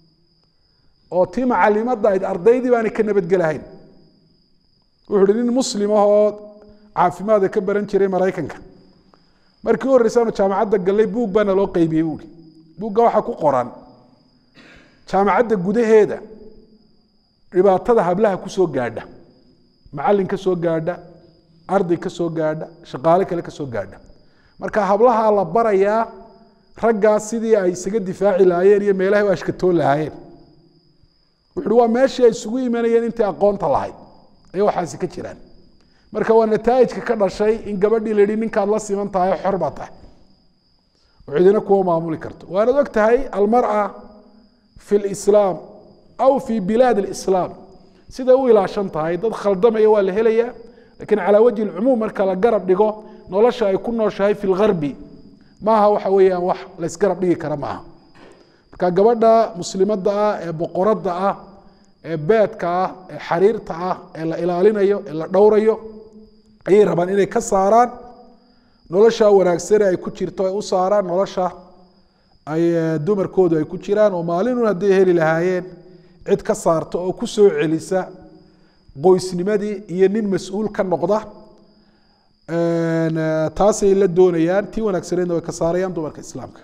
oo tii macalimadda ayd ardaydii baanay ka nabadgelahayn wuxu uhi nin muslim ah oo caafimaada ka baran jiray maraykanka markii u horreysaanu jaamacadda gallay buug baana loo qeybiyey buui buugga waxaa ku qoran jaamacadda gudaheeda dhibaatada hablaha ku soo gaadha macallin ka soo gaadha arday ka soo gaadha shaqaale kale ka soo gaadha marka hablaha la barayaa raggaas sidii ay isaga difaaci lahaayeen iyo meelahay u ashkatoon lahaayeen wuxuuhi waa meeshii ay isugu imanayeen intii aqoonta lahayd ayay waxaasi ka jiraan marka waa nataa'ijka ka dhashay in gabadhii la yihi ninkaad la siman tahay xor baa tahay oo cidina kuwa maamuli karto waanad og tahay almar'a fi lislaam aw fi bilaad alislaam siday u ilaashan tahay dad khaldamaya waa la helayaa lakiin calaa wajhi lcumuum marka la garab dhigo nolosha ay ku nooshahay fi lgarbi maaha waxa weeyaan wax laysgarab dhigi kara maaha marka gabadha muslimadda ah ee boqoradda ah ee beedka ah ee xariirta ah ee la ilaalinayo ee la dhowrayo ayay rabaan inay ka saaraan nolosha wanaagsane ay ku jirto ay u saaraan nolosha ay dumarkoodu ay ku jiraan oo maalinun hadday heli lahaayeen cid ka saarta oo ku soo celisa qoysnimadii iyo nin mas-uul ka noqda taasay la doonayaan tii wanaagsaneedna way ka saarayaan dumarka islaamka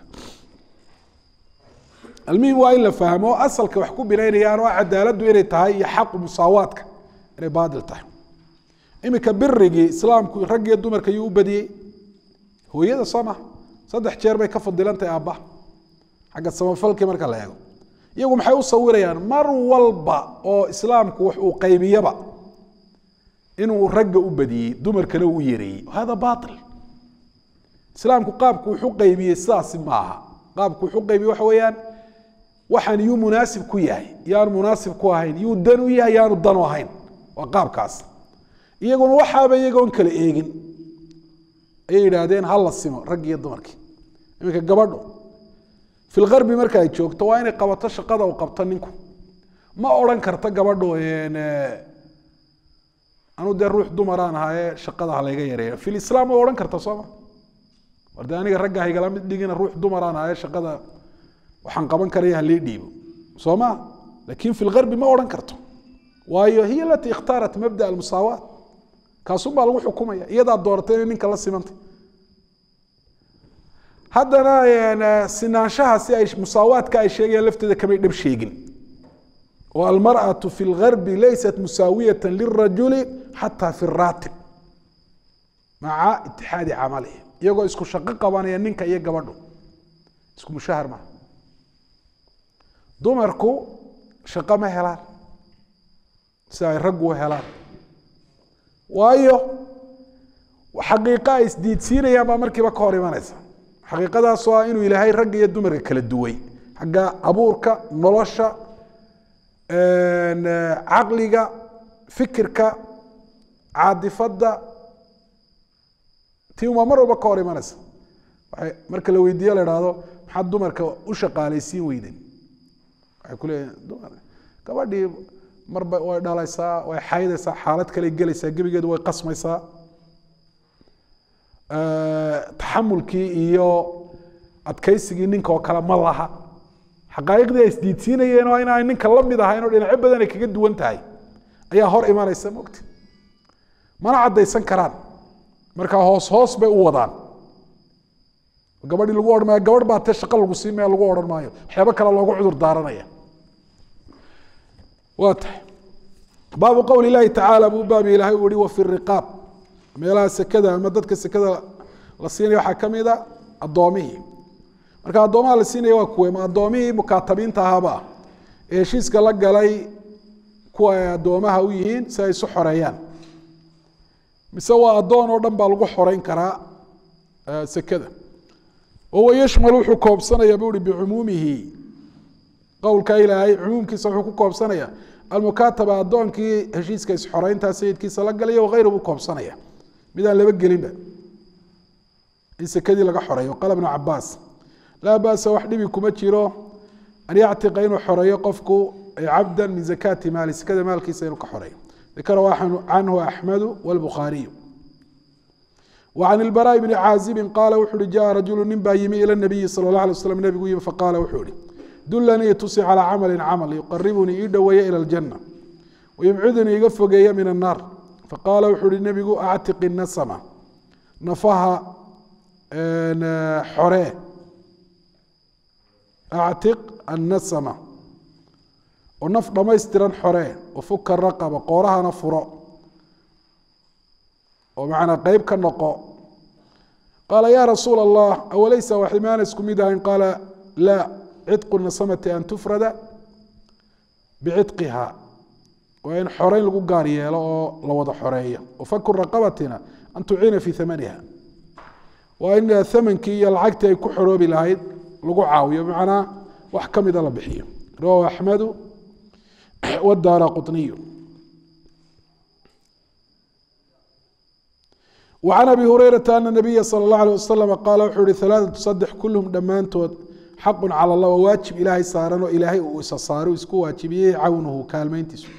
almuhim waa in la fahmo asalka wax ku binaynayaan oo cadaaladdu inay tahay iyo xaqu musaawaadka inay baadil tahay iminka birigii islaamku rag iyo dumarka yuu u badiyey hooyada soo maha saddex jeer bay ka fadilantahay aabbaha xagga samafalkii marka la eego iyagu maxay u sawirayaan mar walba oo islaamku wax uu qaybiyaba inuu ragga u badiyey dumarkana uu yareeyey hada bail islaamku qaabku wuxu qaybiyey sidaasi maaha qaabku wuxu qaybiyey waxa weeyaan waxaan yuu munaasib ku yahay yaanu munaasib ku ahayn yuu dan u yahay yaanu danu ahayn waa qaabkaas iyaguna waxaaba iyagoon kala eegin ayay yidhaahdeen ha la simo raggi iyo dumarkii iminka gabadhu fi lgarbi marka ay joogto waa inay qabato shaqada uu qabto ninku ma odhan karta gabadhu anu dee ruux dumaraan ahaye shaqada ha layga yareeyo fi lislaam way odhan karta sooma war dee aniga ragga haygala mid dhigina ruux dumaraan ahaye shaqada waxaan qaban karaya halii dhiibo soo ma lakin fi lgarbi ma odhan karto waayo hiya alatii ikhtaarat mabda almusaawaat kaasun baa lagu xukumaya iyadaa dooratay inay ninka la simantay haddana sinaanshaha si ay musaawaadka ay sheegayaan lafteeda kamay dhab sheegin oo almarأaة fi اlgarbi laysat musaawiyaة lirajuli xatى fi الraatib maca itixaadi camalihi iyagoo isku shaqo qabanaya ninka iyo gabadhu isku mushahar maha dumarku shaqo ma helaan si ay raggu helaan waayo xaqiiqo ay isdiidsiinayaan baa markiiba ka hor imanaysa xaqiiqadaasoo ah inuu ilaahay ragga iyo dumarka kala duway xagga abuurka nolosha caqliga fikirka caadifadda tii umaa mar walba ka hor imanaysa waay marka la weydiiyo la ihahdo maxaad dumarka u shaqaalaysiin weydeen waxay ku leeyihin dumar gabadhii marba way dhalaysaa way xaydaysaa xaalad kale gelaysaa gebigeedu way qasmaysaa taxamulkii iyo adkaysigii ninka oo kale ma laha xaqaa'iqdii ay isdiidsiinayeen oo inaan ninka la mid ahayn oo dhinacyo badan ay kaga duwan tahay ayaa hor imanaysa mogti mana caddaysan karaan markaa hoos hoos bay u wadaan gabadhii lagu odhan maayo gabadh baa tee shaqo lagu siin maya lagu odhan maayo waxyaabo kale loogu cudur daaranaya waa tahay baabu qowli illaahi tacaala buu baabi ilaahay uu yihi wafi riqaab meelaha sekada ama dadka sekada la siinaya waxaa ka mid a addoomihii marka addoomaha la siinaya waa kuwe ma addoomihii mukaatabiinta ahaaba ah ee heshiiska la galay kuwa ay addoomaha u yihiin si ay isu xoreeyaan mise waa addoon oo dhan baa lagu xoreyn karaa sekada wahuwa yashmal wuxuu koobsanaya bu uhi bicumuumihi qowlka ilaahay cumuumkiisa wuxuu ku koobsanaya almukaataba addoonkii heshiiska isxoreyntaa sayidkiisa la galaya wakayru buu koobsanaya midaan laba gelinba in sekadii laga xoreeyo qala bnu cabaas laa basa wax dhibi kuma jiro an yactiqa inuu xoreeyo qofku cabda min zakaati maali sekada maalkiisa inuu ka xoreeyo dakarahu canhu axmedu wاlbukhaariyu وعن البراء بن عازب قال وxu hi جاء رaجuل nin baa yimi ilى النبiي صلى الله عليه وسلم نبgu yimi faqاla wuxuu hi dulanii tusi calى cmل cmل يqربنii ii dhoweeya ilى الجنة ويبcudnii iga fogeeya min الناr faqاla wuxuu hi nebigu actiq النasmة nafaha xoree actiq النasmة oo naf dhamaystiran xoree وfuka رaqبة qoorahana furo oo macnaa qeyb ka noqo qaala ya rasuula allah awalaysa waxmaana isku mid ahayn qaala laa cidqu nasamati an tufrada bicitqiha waa in xoreyn lagu gaar yeelo oo la wada xoreeyo wafaku raqabatina an tuciina fi amaniha waa in amankii iyo lacagtii ay ku xoroobi lahayd lagu caawiyo bimacnaa wax ka mida la bixiyo rawahu axmedu wadaara quطniyu وعن أبي هريرة أن النبي صلى الله عليه وسلم قال wuxuu hi ثaلاثة صدح kulهm dhammaantood xaq calى الlah waa waajib ilaahay saaran oo ilaahay uu isa saaro isku waajibiyey cawnuhu kaalmeyntiisu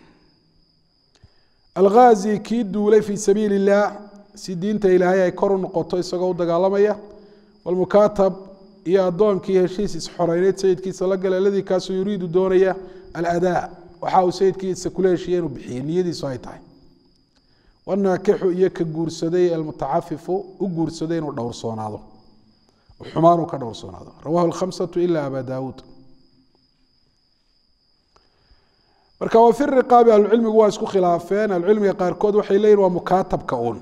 alghaazi kii duulay fii sabiili الlah si diinta ilaahay ay kor u noqoto isagoo u dagaalamaya wاlmukaatab iyo adoonkii heshiis isxoreyneyd sayidkiisa la gala aladii kaasoo yuriidu doonaya aladاء waxa uu sayidkiisa kula heshiiye inuu bixiye niyadiisu ay tahay wanaakixu iyo ka guursaday almutacafifu u guursaday inuu dhowrsoonaado xumaanuu ka dhowrsoonaado rawahu lkhamsatu ila aba daawuud marka wa fi riqaabi ahlucilmigu waa isku khilaafeen ahlucilmiga qaarkood waxay leeyihin waa mukaatabka uun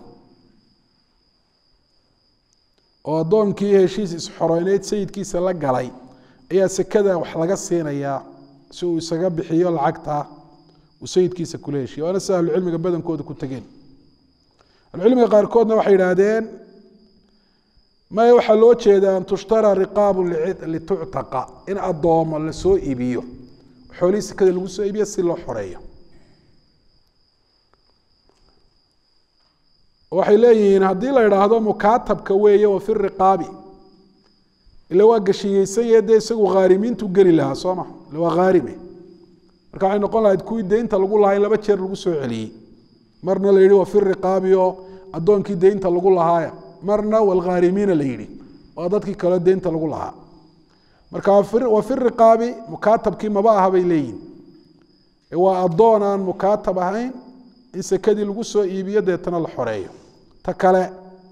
oo addoonkii heshiis isxoreyneyd sayidkiisa la galay ayaa sekada wax laga siinayaa si uu isaga bixiyo lacagta uu sayidkiisa kula heshiyo waana sida ahlucilmiga badankooda ku tegeen ahlucilmiga qaarkoodna waxay yidhaahdeen maya waxaa loo jeeda an tushtara riqaabu lituctaqa in addoomo lasoo iibiyo xoolihii sekada lagu soo iibiyo si loo xoreeyo waxay leeyihiin haddii la idhaahdo mukaatabka weeye wa fi riqaabi ila waa gashiyeysanye dee isagu khaarimiintu geli lahaa soo ma ila waa khaarime marka waxay noqon lahayd kuwii deynta lagu lahaa in laba jeer lagu soo celiyey marna la yihi wa fi riqaabi oo addoonkii deynta lagu lahaaya marna walkhaarimiina la yidhi waa dadkii kaleo deynta lagu lahaa marka wa fi riqaabi mukaatabkii maba aha bay leeyihin waa addoon aan mukaatab ahayn in sekadii lagu soo iibiyo deetana la xoreeyo ta kale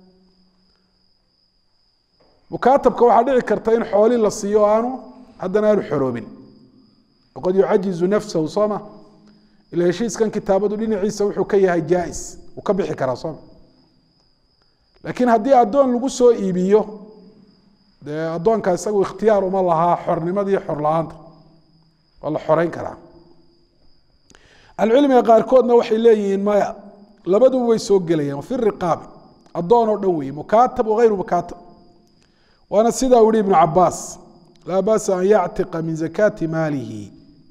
mukaatabka waxaa dhici karta in xooli la siiyo aanu haddana aanu xoroobin waqad yucajizu nafsahu sooma ila heshiiskan kitaabadu dhinaciisa wuxuu ka yahay jaais uu ka bixi karaa sooma laakiin haddii addoon lagu soo iibiyo dee addoonka isagu ikhtiyaar uma lahaa xornimada iyo xor la-aanta waa la xoreyn karaa ahlucilmiga qaarkoodna waxay leeyihiin maya labaduba way soo gelayaan fi riqaabi addoon oo dhan weeye mukaatab wagayru mukaatab waana sidaa u yihi ibnu cabaas laa basa an yactiqa min zakaati maalihi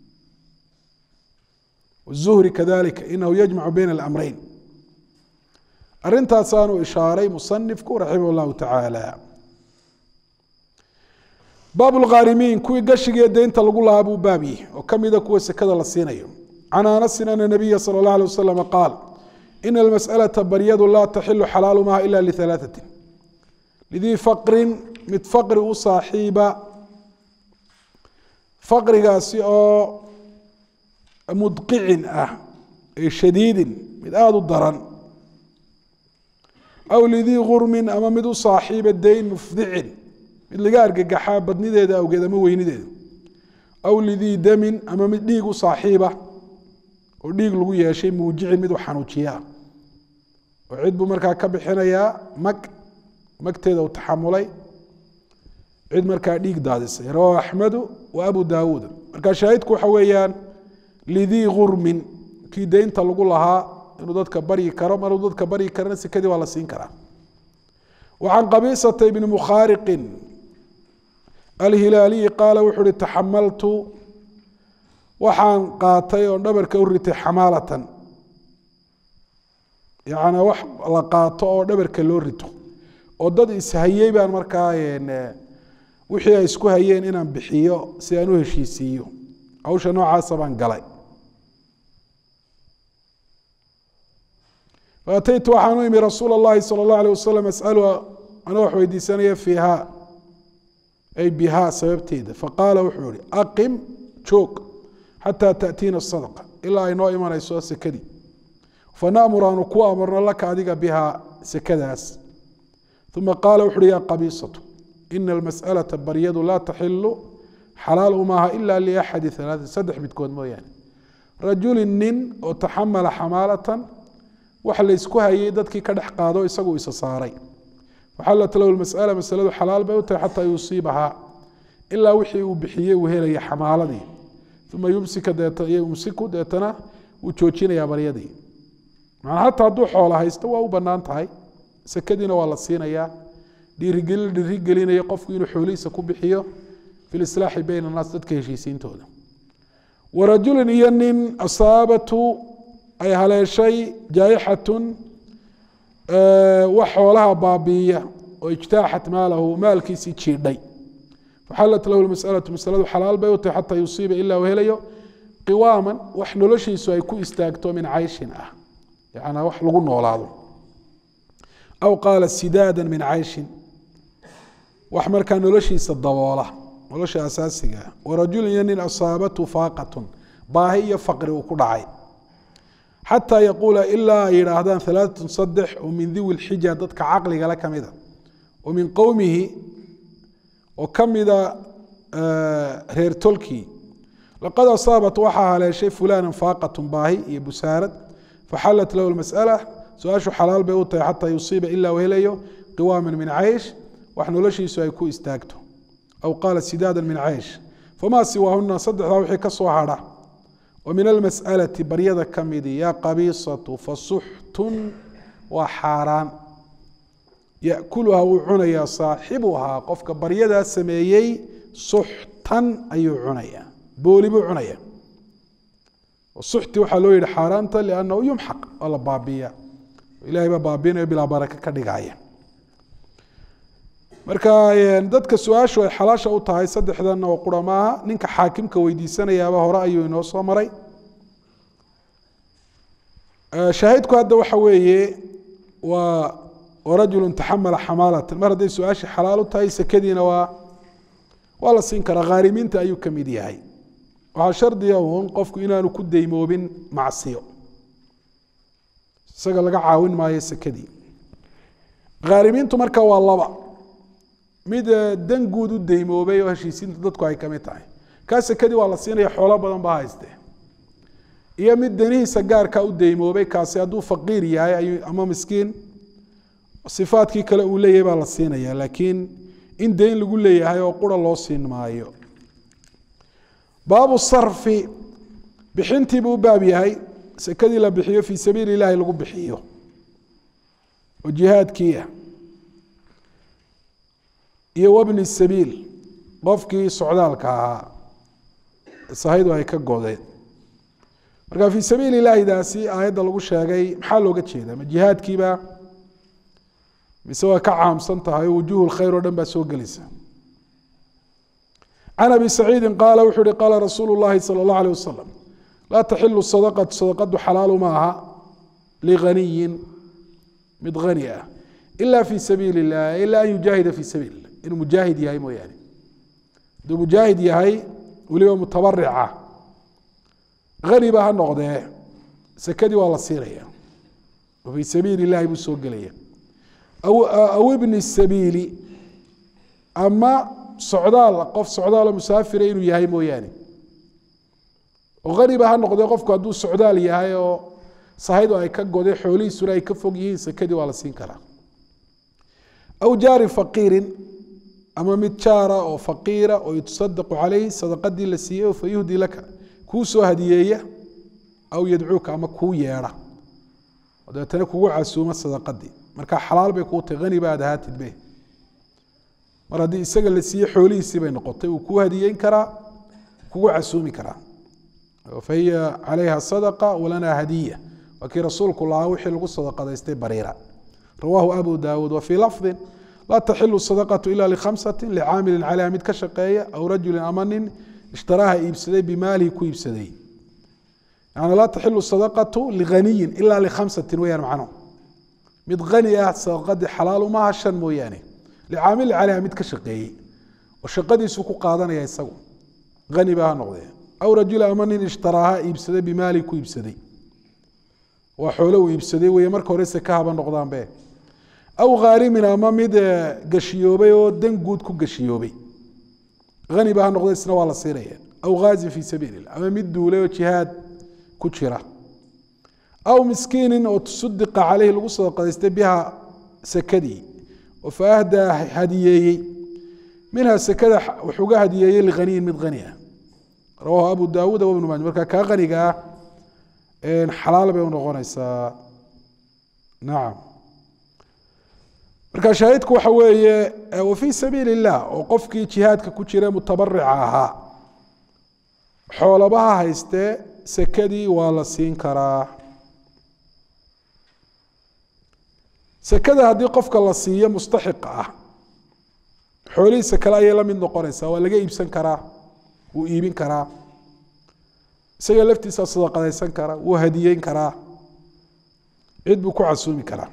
الzuhri kadalika inahu yajmacu bayna اlamreyn arintaasaanu ishaaray musanifku raximah اllahu tacaala baab lkhaarimiin kuwii gashigiiyo deynta lagu lahaa buu baab yihi oo kamida kuwa sekada la siinayo can anasin ana nabiya salى اllah alيه waslama qaal ina almasأlaةa baryadu laa taxilu xalaalumaha ila liثalaaثatin lidii faqrin mid faqri u saaxiiba faqrigaasi oo mudqicin ah ee shadiidin mid aada u daran aw lidii gurmin ama mid u saaxiiba dayn mufdicin mid laga argagaxaa badnideeda awgeed ama weynideeda aw lidii damin ama mid dhiig u saaxiiba oo dhiig lagu yeeshay muujicin mid u xanuujiyaa oo cid buu markaa ka bixinayaa mag magteeda uu taxamulay cid markaa dhiig daadisay rawahu axmedu wa abu daawuud marka shaahidku waxa weeyaan lidii gurmin kii deynta lagu lahaa inuu dadka baryi karo maruu dadka baryi karana sekadii waa la siin karaa وعن قبيصة بن مخارق الهiلاaلي قاaل wuxuu hi تxملtu waxaan qaatay oo dhabarka u ritay xamaalatan yaعnي wax la qaato oo dhabarka loo rito oo dad ishayey baan markaa wixii ay isku hayeen inaan bixiyo si aan u heshiisiiyo hawsha noocaasa baan galay faataytu waxaan u imi rasuul اllahi salى اllah alيه wasalam asalu anoo wax weydiisanaya fiiha ay bihaa sababteeda faqaala wuxuu ihi aqim joog xataa taأtiina sadqa ilaa ay noo imanayso sekadii fanamur aanu ku amarno laka adiga bihaa sekadaas uma qaala wuxu uhi ya qabiisatu ina almasأalaةa baryadu laa taxilu xalaal umaaha ila liaxadi ثalaaث saddex midkood mooyaane rajuli nin oo taxamala xamaalatan wax laysku hayay dadkii ka dhex qaado isagu isa saaray faxalat lahu masala masaladu xalaal bay u tahay xataa yusiibahaa ilaa wixii uu bixiyey uu helaya xamaaladii uma yumsika yumsiku deetana wuu joojinayaa baryadii manaa hataa hadduu xoola haysto waa u banaan tahay sekadiina waa la siinayaa dhiirigelin dhiirigelinaya qofku inuu xoolihiisa ku bixiyo fi lislaaxi bayna annaas dadka heshiisiintooda warajulin iyo nin asaabatu ay haleeshay jaaixatun wax xoolaha baabiiya oo ijtaaxat maalahu maalkiisii jiidhay faxalat lahu masalatu masaladu xalaal bay u tahay xataa yusiiba ilaa uu helayo qiwaaman wax noloshiisu ay ku istaagto min cayshin ah yanaa wax lagu noolaado aw qaala sidaada min cayshin wax markaa noloshiisa daboola nolosha asaasiga ah warajulin iyo nin asaabatu faaqatun baahi iyo faqri uu ku dhacay xataa yaquula ilaa ay yidhaahdaan alaaatun saddex oo min diwi lxija dadka caqligale ka mida oo min qowmihi oo ka mida reer tolkii laqad asaabat waxaa haleeshay fulana faaqatun baahi iyo busaarad faxalat lahu masala su-aashu xalaal bay u tahay xataa yusiiba ilaa uu helayo qiwaaman min caysh wax noloshiisu ay ku istaagto aw qaala sidaada min caysh famaa siwaahuna saddexdaa wixii ka soo hadha ومن المسألة baryada ka midi ya qabiiصaة fasuxtun waa xaaraan yaأkulha wuu cunayaa صaaxibuhaa qofka baryadaa sameeyey suxtan ayuu cunaya booli buu cunaya suxti waxaa loo yihi xaaraanta لأnnahu yumxaq waa la baabiya ilahay baa baabinayo bilaa baraka ka dhigaya marka dadka su-aashu ay xalaasha u tahay saddexdanna oo qura maaha ninka xaakimka weydiisanayaaba hore ayuu inoo soo maray shaahidku hadda waxa weeye waa rajulu taxamala xamaalatan mar hadday su-aashii xalaal u tahay sekadiina waa waa la siin karaa khaarimiinta ayuu ka mid yahay waxaa shardiga uun qofku inaanu ku deymoobin macsiyo isaga laga caawin maayo sekadii khaarimiintu marka waa laba mid dan guud u deymoobay oo heshiisiinta dadku ay kamid tahay kaa sekadii waa la siinaya xoolo badan baa hayste iyo mid danihiisa gaarka u deymoobay kaasi hadduu faqiir yahay ama miskiin sifaadkii kale uu leeyahay baa la siinaya laakiin in deyn lagu leeyahay oo qura loo siin maayo baabu sarfi bixintiibuu u baab yahay sekadii la bixiyo fii sabiili ilahi lagu bixiyo oo jihaadkiiah iyo wabni sabiil qofkii socdaalka ahaa sahaydu ay ka godeen marka fii sabiili ilaahidaasi aayadda lagu sheegay maxaa looga jeeda ma jihaadkiiba mise waa ka caamsan tahay oo wujuuh lkhayr oo dhan baa soo gelaysa can abi saciidi qaala wuxuu uhi qaala rasuulu llahi sala اllah alيh wasalam laa taxilu sadaqatu sadaqadu xalaalu ma aha liganiyin mid hani ah ila fi sabiili اllah ila an yujaahida fi sabiil اlah inuu mujaahid yahay mooyaane hadduu mujaahid yahay weliba mutabarica hani ba ha noqdee sekadii waa la siinaya oo fii sabiili اllahi buu soo gelaya aw ibni sabiili ama socdaal qof socdaalo musaafira inuu yahay mooyaane oo haniba ha noqdee qofku hadduu socdaal yahay oo sahaydu ay ka goday xoolihiisuna ay ka fog yihiin sekadii waa la siin karaa aw jaari faqiirin ama mid jaara oo faqiira oo yutasadaqu calayhi sadaqadii la siiyey oo fayuhdi laka kuu soo hadiyeeya aw yadcuuka ama kuu yeedha oo dabeetana kugu casuuma sadaqadii marka xalaal bay kuu tahay hani baad ahaatid be mar haddii isaga la siiyey xoolihiisii bay noqotay wuu kuu hadiyeyn karaa kugu casuumi karaa fahiya calayha sadaqa walanaa hadiya waa kii rasuulku lahaa wixii lagu sadaqadaystay bariira rawaahu abu daawuud wa fii lafdin laa taxilu sadaqatu ila likhamsati licaamilin calayha mid ka shaqeeya aw rajulin ama nin ishtaraaha iibsaday bimaalihi ku iibsaday yani laa taxilu sadaqatu lighaniyin ila likhamsatin weyaan macnuhu mid hani ah sadaqadii xalaal umaha shan mooyaane licaamilin calayha mid ka shaqeeyey oo shaqadiisu ku qaadanaya isagu hani baa ha noqdee aw rajula ama nin ishtaraaha iibsaday bimaalihi ku iibsaday waa xoolo uu iibsaday weye marka hore seka haba noqdaanbe aw khaarimin ama mid gashiyoobay oo dan guud ku gashiyoobay hani ba ha noqda isna waa la siinaya aw ghaazin fii sabiili illah ama mid duulay oo jihaad ku jira aw miskiinin oo tusudiqa caleyhi lagu sadaqadaystay biha sekadii oo fa ahdaa hadiyeeyey minha sekada wuxuuga hadiyeeyey lighaniyin mid hani ah rawaahu abu daawuud wabnu maaja marka kaa haniga ah xalaal bay unoqonaysaa nacam marka shaahidku waxa weeye wa fii sabiili illah oo qofkii jihaadka ku jira mutabarica ahaa xoolabaha haystee sekadii waa la siin karaa sekada haddii qofka la siiyo mustaxiqa ah xoolihiisa kale ayay la mid noqonaysaa waa laga iibsan karaa wuu iibin karaa isaga laftiisa sadaqadaysan karaa wuu hadiyeyn karaa cid buu ku casuumi karaa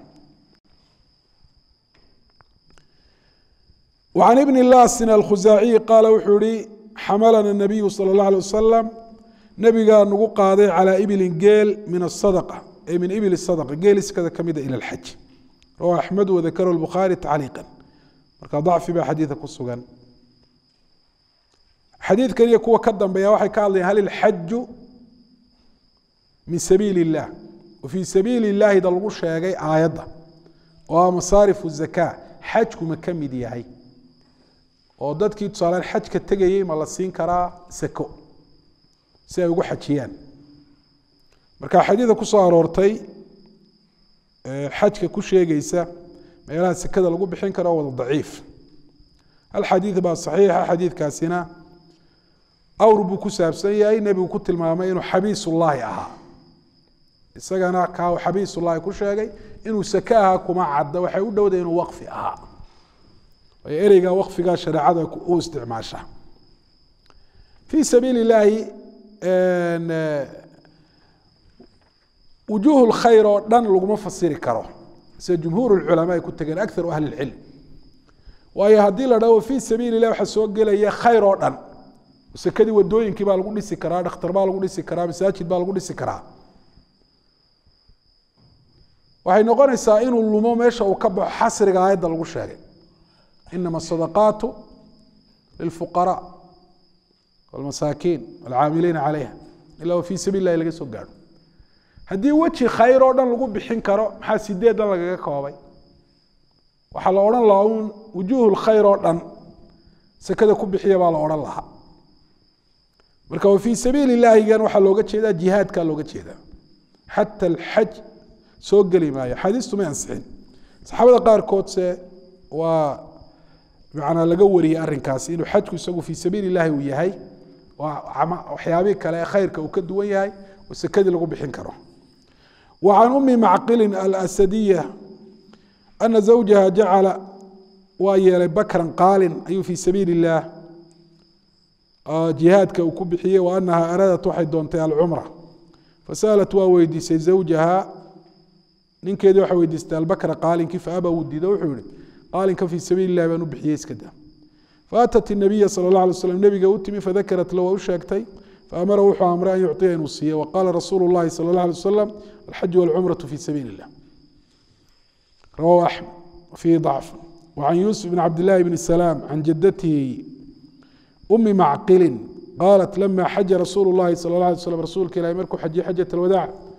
وعن بن lاsn الkhزاaعي qاal wuxuu ihi xamalna النabiyu slى الlaه عليه wasaلم nebigaa nagu qaaday calى ibli geel min الصadقة ay min ibl الصadقة geeliskada kamida ilى الxaj rawahu أxmed وذakr الbخarي tacliiqا marka ضacfi baa xadiiثa ku sugan xadiidkan iyo kuwa ka dambeeya waxay ka hadlayan hal الxaju min sabiil الlah وfii sabiili الlahida lagu sheegay aayadda oo a masaariف الزakاة xajku ma ka mid yahay oo dadkii tusaalaan xajka tegayey ma la siin karaa sako si ay ugu xajiyaan marka xadiida ku soo aroortay xajka ku sheegaysa meelaha sekada lagu bixin karo wada daciif hal xadiid baa saxiixa xadiidkaasina awr buu ku saabsan yahay nebigu ku tilmaamay inuu xabiisullaahi ahaa isagana kaa xabiisullaahi ku sheegay inuu sake ahaa kuma cadda waxay u dhowday inuu waqfi ahaa waayo ereyga waqfigaa shareecada u isticmaasha fii sabiili illaahi wujuuh lkhayr oo dhan laguma fasiri karo sida jumhuur lculamaa ay ku tegeen akaru ahli lcilm waayo haddii la dhaho fii sabiili lah waxaa soo gelaya khayr oo dhan sekadii wadooyinkii baa lagu dhisi karaa dhakhtar baa lagu dhisi karaa masaajid baa lagu dhisi karaa waxay noqonaysaa inuu lumo meesha uu ka baxo xasriga aayadda lagu sheegay inama asadaqaatu lilfuqaraa walmasaakiin walcaamiliina calayha ila fii sabiil lahi laga soo gaadho haddii weji khayr oo dhan lagu bixin karo maxaa sideedan lagaga koobay waxaa la odhan lahaa un wujuuh lkhayr oo dhan sekada ku bixiya baa la odhan lahaa marka wa fii sabiili illaahigan waxaa looga jeedaa jihaadkaa looga jeedaa xata alxaj soo geli maayo axaadiistu may ansixin saxaabada qaarkoodse waa manaa laga wariyey arrinkaasi inuu xajku isagu fii sabiili illaahi uu yahay waxyaabihii kale ee khayrka uu ka duwan yahay oo sekadii lagu bixin karo wa can umi macqilin alasadiya ana zawjaha jacala waa yeelay bakran qaalin ayuu fii sabiili illaah jihaadka uu ku bixiyey wa anaha araadat waxay doontay alcumra fasalat waa weydiisay zawjaha ninkeedii waxay weydiistay albakra qaalinkii faaba wuu diido wuxuu yihi qaalinka fii sabiili illahi baan u bixiyey iska da faatat الnabiya salى اlه alay slam nebiga u timi fadakarat la waa u sheegtay faamara wuxuu amray an yucطiya inuu siiye waqala rasuulu اllahi salى اlه alay wasalam alxaju wاlcumraة fi sabiili اllah rawahu axmed fihi ضacf وcan yuusuf bn cabd اllahi bn salaam can jadatihi umi macqilin qaalat lama xaja rasuulu اllahi salى اله alay slam rasuulka ilahi markuu xajiyey xajaة اlwadaac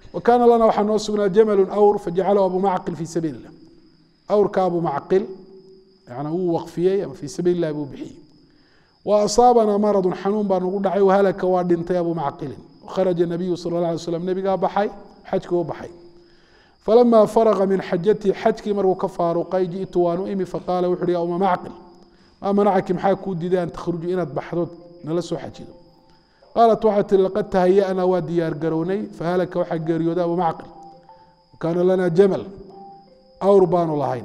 wa kaana lana waxaa noo sugnaa jamalu awr fajacalahu abu macqil fii sabiili illah awrka abu macqil yani wuu waqfiyey ama fii sabiili illahi buu bixiyey wa asaabanaa maradun xanuun baa nagu dhacay wahalaka waa dhintay abu macqilin kharaja nabiyu sala allah alay slam nebigaa baxay xajkii u baxay falama faraqa min xajatii xajkii markuu ka faaruqay ji'tu waan u imi faqaala wuxu uhi ya uma macqil maa manacaki maxaa kuu diiday an takhruju inaad baxdood nala soo xajido qaalat waxay tihi laqad tahaya'naa waa diyaar garownay fahalaka waxaa geeriyooday abu macqil kaana lanaa jamal awr baanu lahayn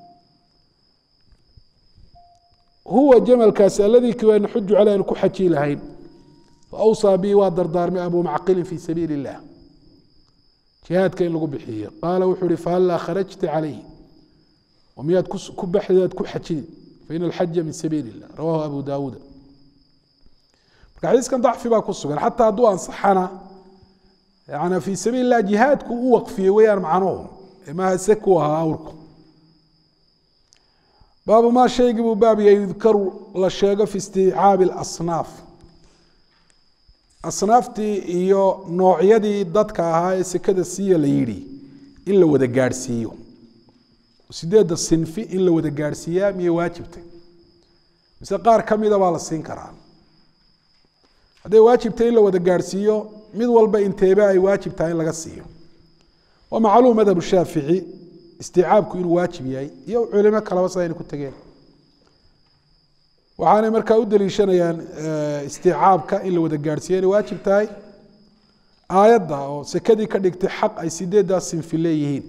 huwa jamalkaasi aladii kiwaa naxuju caley aan ku xaji lahayn faawsaa bii waa dardaarmay abu macqilin fii sabiili illah jihaadka in lagu bixiyo qaala wuxuu uhi fahallaa kharajta calayh oo miyaad ku baxdaad ku xajidi faina alxaja min sabiili illah rawahu abu daawuuda marka xadiiskan dacfi baa ku sugan xataa hadduu ansaxana yani fii sabiili illah jihaadku u waqfiyey weeyaan macnuhu maaha se ku ahaa awrku baabu maa shaygii buu baab yahay yudkaru la sheego fi isticaabi alasnaaf asnaaftii iyo noocyadii dadka ahaa ee sekada siiya la yidhi in la wada gaadhsiiyo sideedda sinfi in la wada gaadhsiiyaa miyay waajibtay mise qaar ka mida baa la siin karaa hadday waajibtay in la wada gaadhsiiyo mid walba inteebe ay waajib tahay in laga siiyo waa macluum madhab shaafici isticaabku inuu waajib yahay iyo culimo kaleba sidayna ku tegeen waxaanay markaa u daliishanayaan isticaabka in la wada gaadhsiiya inay waajib tahay aayadda oo sekadii ka dhigtay xaq ay sideeddaas sinfi leeyihiin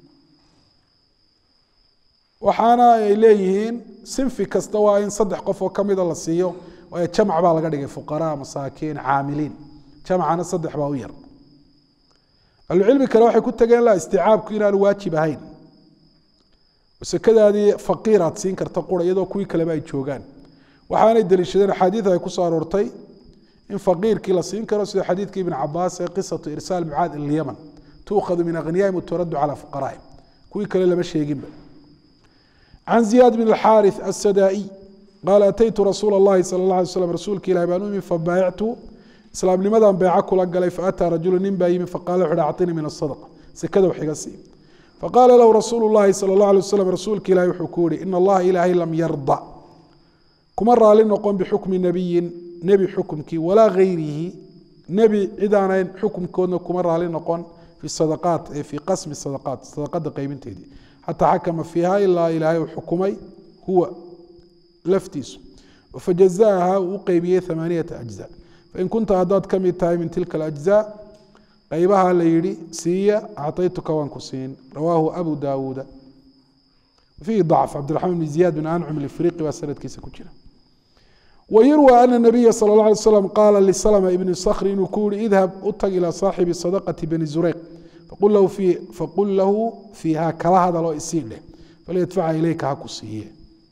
waxaana ay leeyihiin sinfi kasta waa in saddex qof oo kamida la siiyo waayo jamc baa laga dhigay fuqaraa masaakiin caamiliin jamcana saddex baa u yar ahlucilmi kale waxay ku tageen la isticaabku inaanu waajib ahayn sekadaadii faqiir aad siin karta qura iyadoo kuwii kaleba ay joogaan waxaanay daliishadeen axaadiid ay kusoo aroortay in faqiirkii la siin karo sida xadiidkii ibn cabaas ee qisatu irsaal mucaad ila lyaman tuukhadu min aghniyaahim waturaddu calaa fuqaraa'im kuwii kale lama sheeginba can ziyaad bn alxaarith assadaa'iy qaala ataytu rasuula allahi sala allah alay slam rasuulka ilahi baan u imi fabaayactu islaamnimadan beeco kula galay faataa rajulu nin baa yimi faqala wuxu uhi acطinii min asadaqa sekada wax iga sii faqaala lahu rasuulu llahi sala allah alay wasalam rasuulka ilahi wuxuu ku yihi ina allaha ilaahay lam yarda kuma raali noqon bixukmi nebiyin nebi xukumkii walaa gayrihi nebi cid aanayn xukumkoodna kuma raali noqon fi sadaqaat ee fii qasmi sadaqaat sadaqada qaybinteedii xataa xakama fiiha ilaa ilaahay uu xukumay huwa laftiisu fajazaaha uu u qeybiyey amaaniyata ajza fain kunta haddaad ka mid tahay min tilka alajzaa qaybaha la yidhi siiya acطaytuka waan ku siin rawaahu abu daawuuda fiihi dacf cabdiraxmaan bn ziyaad bin ancum ifriqi baa sanadkiisa ku jira wayurwى ana nabiya sal اla alay slam qaala lislma ibni skri inuu ku yihi idhab u tag ilaa saaxibi sadaqati bani zureyq faqul lahu fiiha kala hadaloo isii dheh falyadfaca ilayka ha ku siiye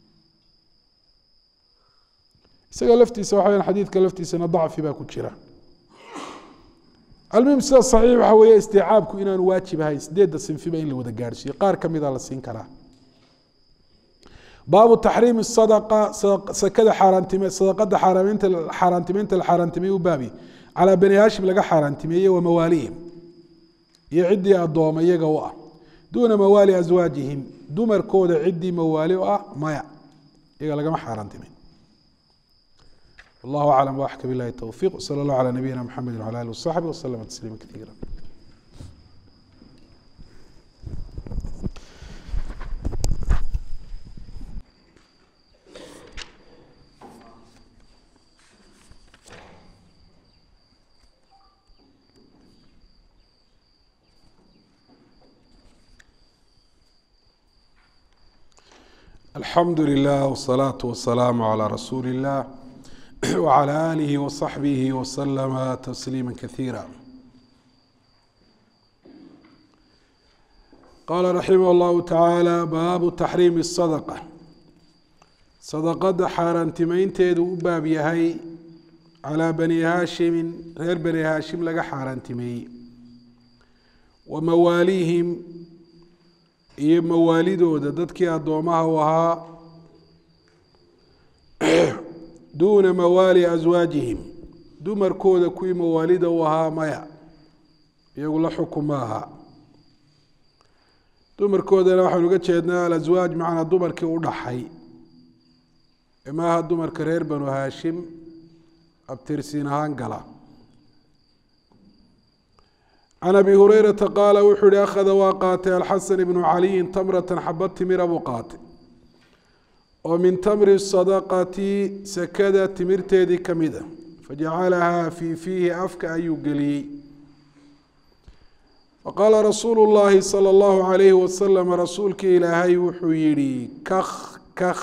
isaga laftiisa waxa xadiidka laftiisana dacfi baa ku jira almuhim sida saxiix waxa weeye isticaabku inaanu waajib ahayn sideedda sinfiba in la wada gaadhsiiyo qaar ka mida la siin karaa baabu taxriimi sadaqa sakada xaaraantime sadaqada xaaraamaynta xaaraantimeynta la xaaraantimeeye u baabi calaa bani haashim laga xaaraantimeeye wa mawaalihim iyo ciddii addooma iyaga u ah duuna mawaali aswaajihim dumarkooda ciddii mawaali u ah maya iyaga lagama xaaraantimeyn والله أعلم وأحكى بالله التوفيق وصلى الله على نبينا محمد وعلى آله وصحبه وسلم تسليما كثيرا الحمد لله والصلاة والسلام على رسول الله وعلى آله وصحبه وسلم تسليما كثيرا قال رحمه الله تعالى باب تحريم الصدقة صدقة حارنتمينteedu u baab yahay calىa bani haashimin reer bani haashim laga xaaraantimeeyey wa mawaalihim iyo mawaalidooda dadkii addoomaha u ahaa duuna mawaali aswaajihim dumarkooda kuwii mawaalida u ahaa maya iyagu la xukun ma aha dumarkoodana waxaynu uga jeednaa alaswaaj macnaa dumarkii u dhaxay maaha dumarka reer banu haashim abtirsiin ahaan gala can abi hurayrata qaala wuxuu yihi akhada waa qaatay alxasan ibnu caliyin tamratan xabad timira buu qaatay oo min tamri sadaqati sakada timirteedii ka mid a fajacalahaa fii fiihi afka ayuu geliyey faqaala rasuulu llaahi sala allahu calayhi wasalam rasuulkii ilaahay wuxuu yihi kakh kakh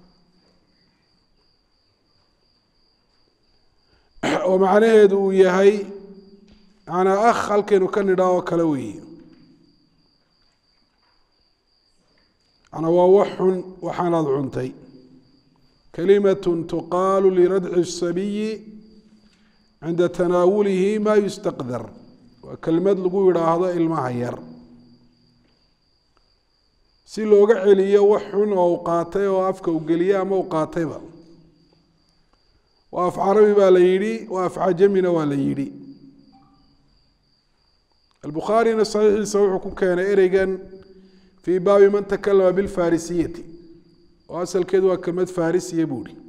oo macnaheedu uu yahay manaa akh halkaynu ka nidhaa oo kale weeye manaa waa wax xun waxaanaad cuntay kalimatun tuqaalu liradci الsabiyi cinda tanaawulihi ma yustaqdar waa kelmad lagu yidhaahdo ilmaha yar si looga celiyo wax xun oo u qaatay oo afka u geliye ama u qaatayba waa af carabi baa la yidhi waa af cajamina waa la yidhi albukhaarina saxiixiisa wuxuu ku keenay ereygan fii baabi man takalama bilfarisiyati oo asalkeedu waa kelmad farisiya buu hi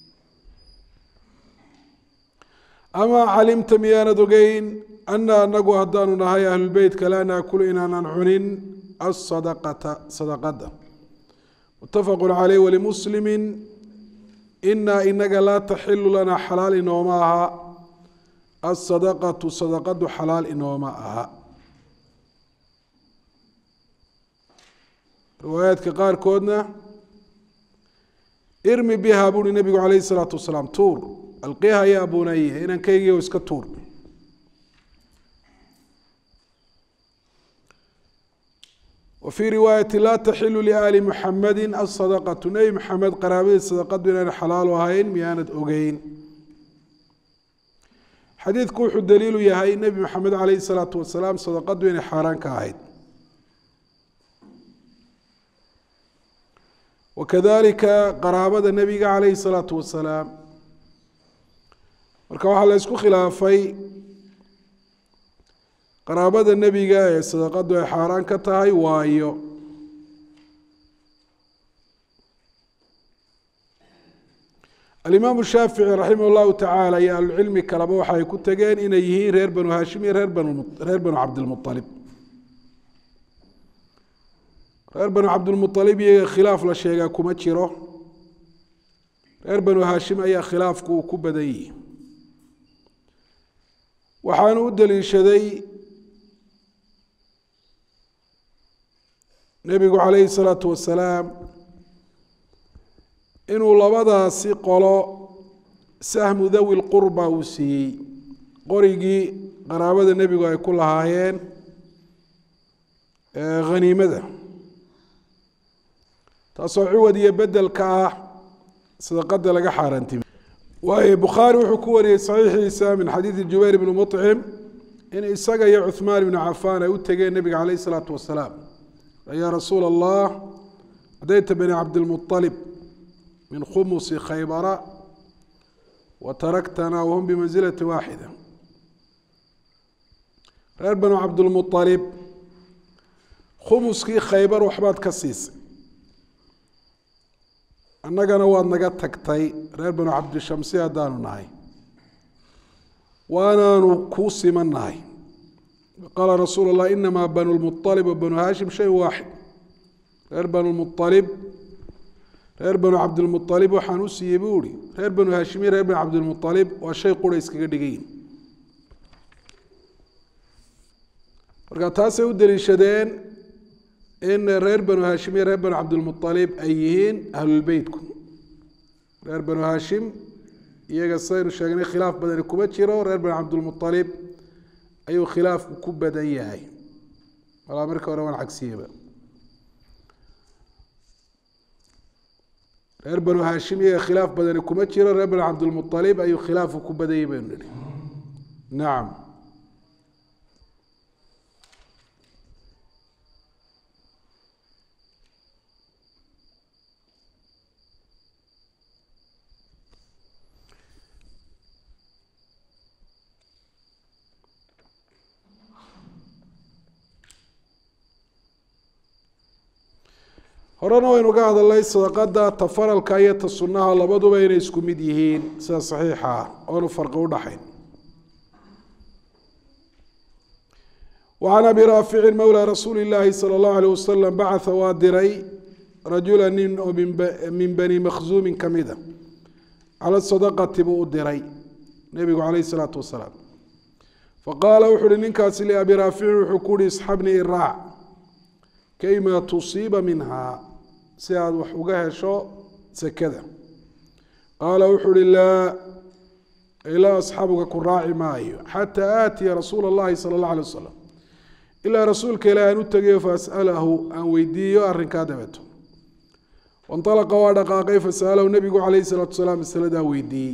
amaa calimta miyaanad ogeyn ana anagu haddaanu nahay ahlulbeytka laa naakulu inaanan cunin asadaqata sadaqada mutafaqu caleyh walimuslimi inaa inaga laa taxilu lanaa xalaal inooma aha asadaqatu sadaqadu xalaal inooma aha riwaayaadka qaarkoodna irmi biha buuhi nabigu calayhi salaatu wasalaam tuur alqiha ya bunaya inankaygiio iska tuur wa fii riwaayati laa taxilu liaali muxamadi asadaqatu nebi maxamed qaraabadii sadaqadu inaan xalaalu ahayn miyaanad ogeyn xadiidku wuxuu daliilu yahay nebi maxamed calayhi salaatu wasalaam sadaqadu inay xaaraan ka ahayd wakadalika qaraabada nebiga calayhi salaatu wasalaam marka waxaa la isku khilaafay qaraabada nebiga ee sadaqadu ay xaaraan ka tahay waayo alimaamu shaafici raximah llahu tacaala iyo ahlucilmi kaleba waxa ay ku tegeen inay yihiin reer banu haashim iyo reer banu reer banu cabdilmualib reer banu cabdilmualib iyaga khilaaf la sheegaa kuma jiro reer banu haashim ayaa khilaafku uu ku badan yihi waxaanu u daliishaday nebigu calayhi salaatu wasalaam inuu labadaasi qolo sahmu dawi lqurba uu siiyey qorigii qaraabada nebigu ay ku lahaayeen haniimada taasoo ciwad iyo bedelka ah sadaqada laga xaaraantimi waayo bukhaari wuxuu ku wariyey saxiixiisa min xadiidi jubayr bni muطcim in isaga iyo cuhmaan ibnu cafaan ay u tegeen nebiga calayh isalaatu wasalaam yaa rasuula allah adayta bani cabdilmualib min khumusi khaybara wa taraktana wahum bimansilati waaxida reer banu cabdilmualib khumuskii khaybar waxbaad ka siisay annagana waad naga tagtay reer banu cabdishamsi haddaanu nahay waanaanu kuu siman nahay qaala rasuulu llah inamaa banu lmualib wa banu haashim shay waaxid reer banu lmualib reer banu cabdilmualib waxaan u siiyey buu ihi reer banu haashim iyo reer banu cabdilmualib waa shay qura iskaga dhigayin marka taasay u daliishadeen in reer banu haashim iyo reer banu cabdilmualib ay yihiin ahlulbeytku reer banu haashim iyaga saynu sheegnay khilaaf badani kuma jiro reer banu cabdilmualib ayuu khilaafku ku badan yahay walaa marka hore waan cagsiyeba reer banu haashim iyaga khilaaf badani kuma jiro reer banu cabdilmualib ayuu khilaafku ku badan yahay baynu nihi nacam horena waynu ga hadalnay sadaqada ta faralka iyo ta sunnaha labaduba inay isku mid yihiin sida saxiixa ah oonu farqi udhaxayn وعن أبي rاaفici mولى رasuuل الlahi slى الlaه عليه وsلم bacثa waa diray rajula nin oo min bني مkزuumi kamida calى الصدقةi buu u diray nebigu عalيه الصلاaةu وaسلاaم faqaala wuxu uhi ninkaasi لأbi raafici wuxuu ku uhi اsxabnii iraac kayma tuصiiba minha si aad wax uga hesho sekada qaala wuxuu uhi laa ilaa asxaabuka ku raaci maayo xatى aatiya rasuula الlahi salى الlaه عليه وsلم ilaa rasuulka ilaah aan u tegayo faas'alahu aan weydiiyo arrinkaa dabeeto wainalaqa waa dhaqaaqay fasa'alahu nebigu calayhi salaatu wasalaam masaladaa weydiiyey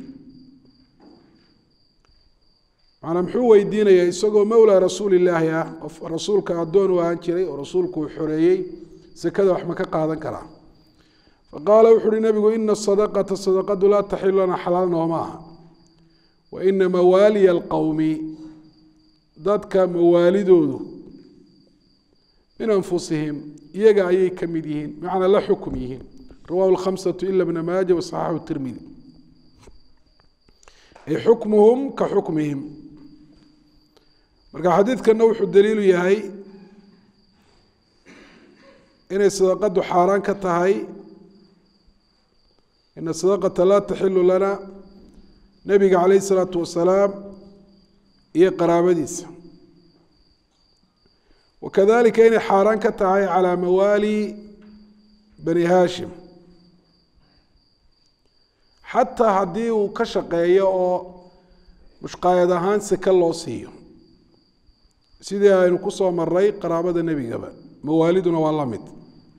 macanaa muxuu weydiinayaa isagoo mowlaa rasuulillaahi ah qof rasuulka addoon u ahaan jiray oo rasuulku uu xoreeyey sekada wax ma ka qaadan karaa faqaala wuxu uhi nebigu ina sadaqata sadaqadu laa taxilu lana xalaal nooma aha wa ina mawaaliya alqowmi dadka mawaalidoodu min anfusihim iyaga ayay ka mid yihiin bimacnaa la xukum yihiin rawahu lkhamsatu ila bna maaja wasaxaxu tirmidi ay xukmuhum ka xukmihim marka xadiidkana wuxuu daliilu yahay inay sadaqadu xaaraan ka tahay ina sadaqata laa taxilu lana nebiga calayh isalaatu wasalaam iyo qaraabadiisa wakadalika inay xaaraan ka tahay calaa mawaali bani haashim xataa haddii uu ka shaqeeyo oo mushqaayad ahaan seke loo siiyo sidii aynu ku soo maray qaraabada nebigaba mawaaliduna waa la mid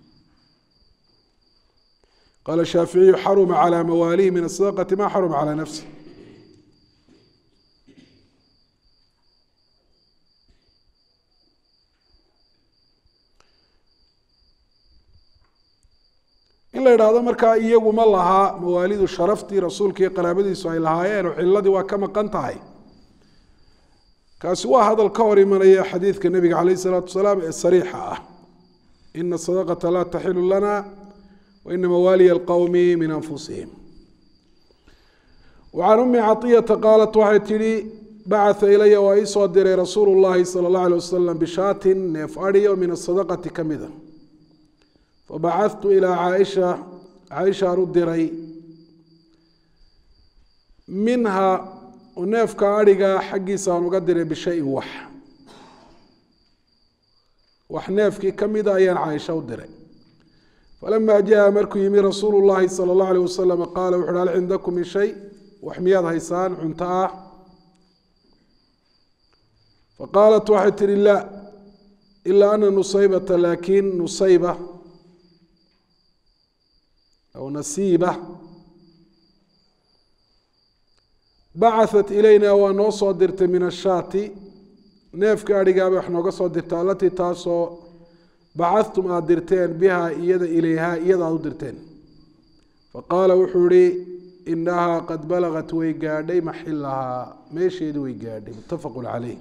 qaala shaaficiyu xaruma calaa mawaalihi min asadaqati ma xaruma calaa nafsi in la idhaahdo markaa iyagu ma lahaa mawaalidu sharaftii rasuulka iyo qaraabadiisu ay lahaayeen oo ciladii waa ka maqan tahay kaasi waa hadal ka hor imanaya xadiidka nebiga calayh isalaatu wasalaam ee sariixa ah ina sadaqata laa taxilu lana wa ina mawaaliya alqowmi min anfusihim wacan umi caطiyata qaalat waxay tidhi bacatha ilaya waa ii soo diray rasuulu llahi sala اllah alيh wasalam bishaatin neef adhiyo min asadaqati ka mida fabacadtu ilaa caaisha caaishaan u diray minha neefka adhiga xaggiisaan uga diray bishayin wax wax neefkii ka mida ayaan caaisha u diray falama jaa markuu yimi rasuulu llahi sala اllahu alيh wasalam qaala wuxu uhi hal cindakum min shay wax miyaad haysaan cunto ah faqaalat waxay tihi la ilaa ana nusaybata laakin nusayba aw nasiiba bacaثat ilayna waa noo soo dirtay min ashaati neefka adhigaabay wax nooga soo dirtay alatii taasoo bacadtum aada dirteen biha iyada ilayha iyada aada u dirteen faqaala wuxuu ihi inahaa qad balagat way gaadhay maxilahaa meesheedi way gaadhay muttafaqu caleyh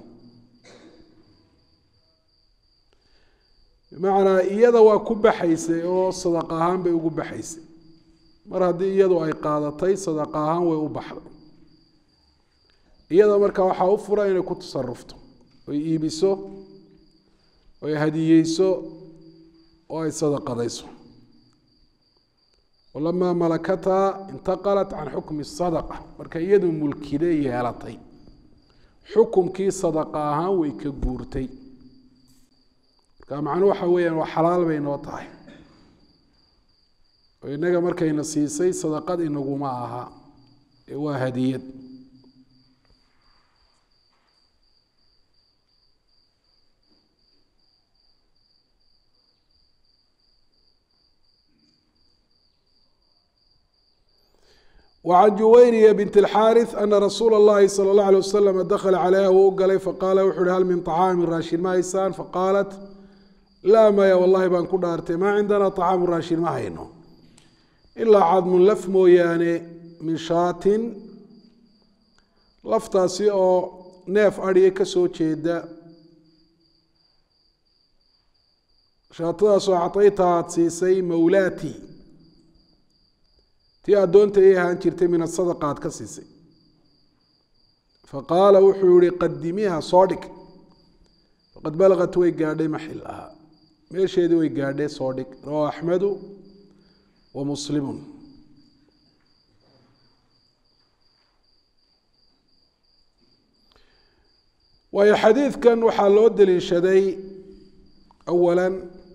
bimacnaa iyada waa ku baxaysay oo sadaq ahaan bay ugu baxaysay mar haddii iyadu ay qaadatay sadaq ahaan way u baxday iyada markaa waxaa u fura inay ku tasarufto oy iibiso oy hadiyeyso oo ay sadaqadayso walamaa malakataa intaqalat can xukmi sadaqa marka iyadu mulkide yeelatay xukumkii sadaqa ahaan way ka guurtay marka macnuu waxa weeyaan waa xalaal bay noo tahay oo innaga markayna siisay sadaqad inaguma aha ee waa hadiyad وعن جuwayriya bنت الxاriث أna rasuula الlahi slى الlaه عليه waslم dakla calayha wuu u galay faqaala wuxu uhi hal min طacaami raashin ma haysaan faqaalat laa maya wallahi baan ku dhaartay maa cindana طacaamu raashin ma hayno ilaa cadmun laf mooyaane min shaatin laftaasi oo neef adhiya ka soo jeeda shaatadaasoo acayta aad siisay mawlaati tii addoonta ay ahaan jirtay min asadaqa aad ka siisay faqaala wuxuu yihi qadimiiha soo dhig faqad balagat way gaadhay maxilaha meesheedii way gaadhay soo dhig rawahu axmedu wa muslimun waayo xadiidkan waxaa loo daliishaday awala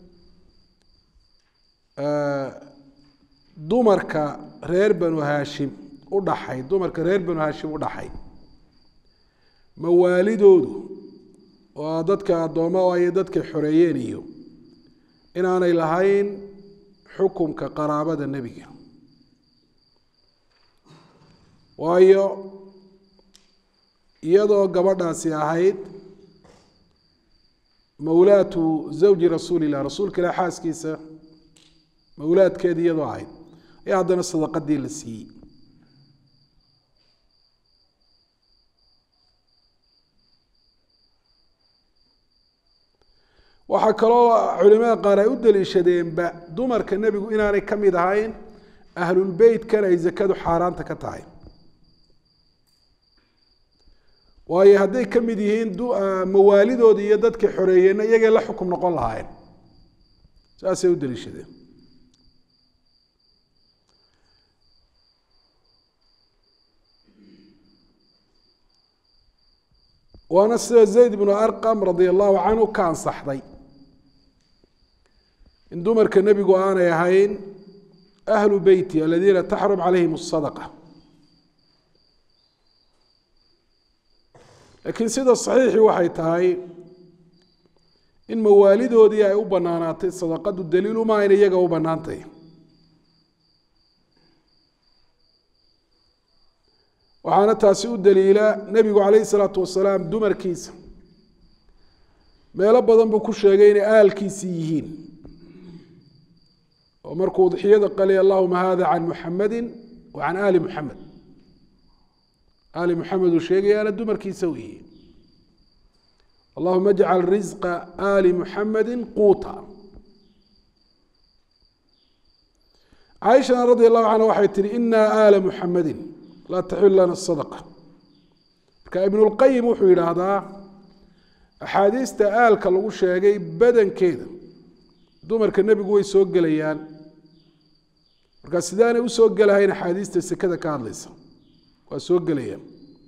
dumarka reer banu haashim u dhaxay dumarka reer banu haashim u dhaxay mawaalidoodu oo dadka addooma ay dadka xoreeyeen iyo inaanay lahayn xukumka qaraabada nebiga waayo iyadoo gabadhaasi ahayd mawlaatu zawji rasuuli illah rasuulka ilah xaaskiisa mawlaadkeeda iyadoo ahayd ayaa haddana sadaqadii la siiyey waxaa kaloo culimada qaar ay u daliishadeenba dumarka nebigu inaanay ka mid ahayn ahlulbeytkan ay zakadu xaaraanta ka tahay waayo hadday ka mid yihiin mawaalidoodii iyo dadkii xoreeyeenna iyagay la xukum noqon lahaayeen saasay u daliishadeen waana sida zayd bnu arqam radia allahu canhu ka ansaxday in dumarka nebigu aanay ahayn ahlu beyti aladiina taxrum calayhim asadaqa laakiin sida saxiixii waxay tahay in mawaalidoodii ay u banaanaatay sadaqadu daliiluma in iyaga u banaantay waxaana taasi u daliila nebigu calayhi salaatu wasalaam dumarkiisa meelo badan buu ku sheegay inay aalkiisii yihiin oo markuu udxiyada qaliy allahuma hada can muxamadi wa can aali muxamed aali muxamed uu sheegayaana dumarkiisa weeye allahuma ajcal risqa aali muxamedi quuta caaishana radi allahu canha waxay tihi ina aala muxamedi laa taxil lana sadaqa marka ibnulqayim wuxuu yidhaahdaa axaadiista aalka lagu sheegay badankeeda dumarka nebigu way soo gelayaan marka sidaanay usoo gelahayn axaadiista sekada ka hadlaysa waa soo gelayaan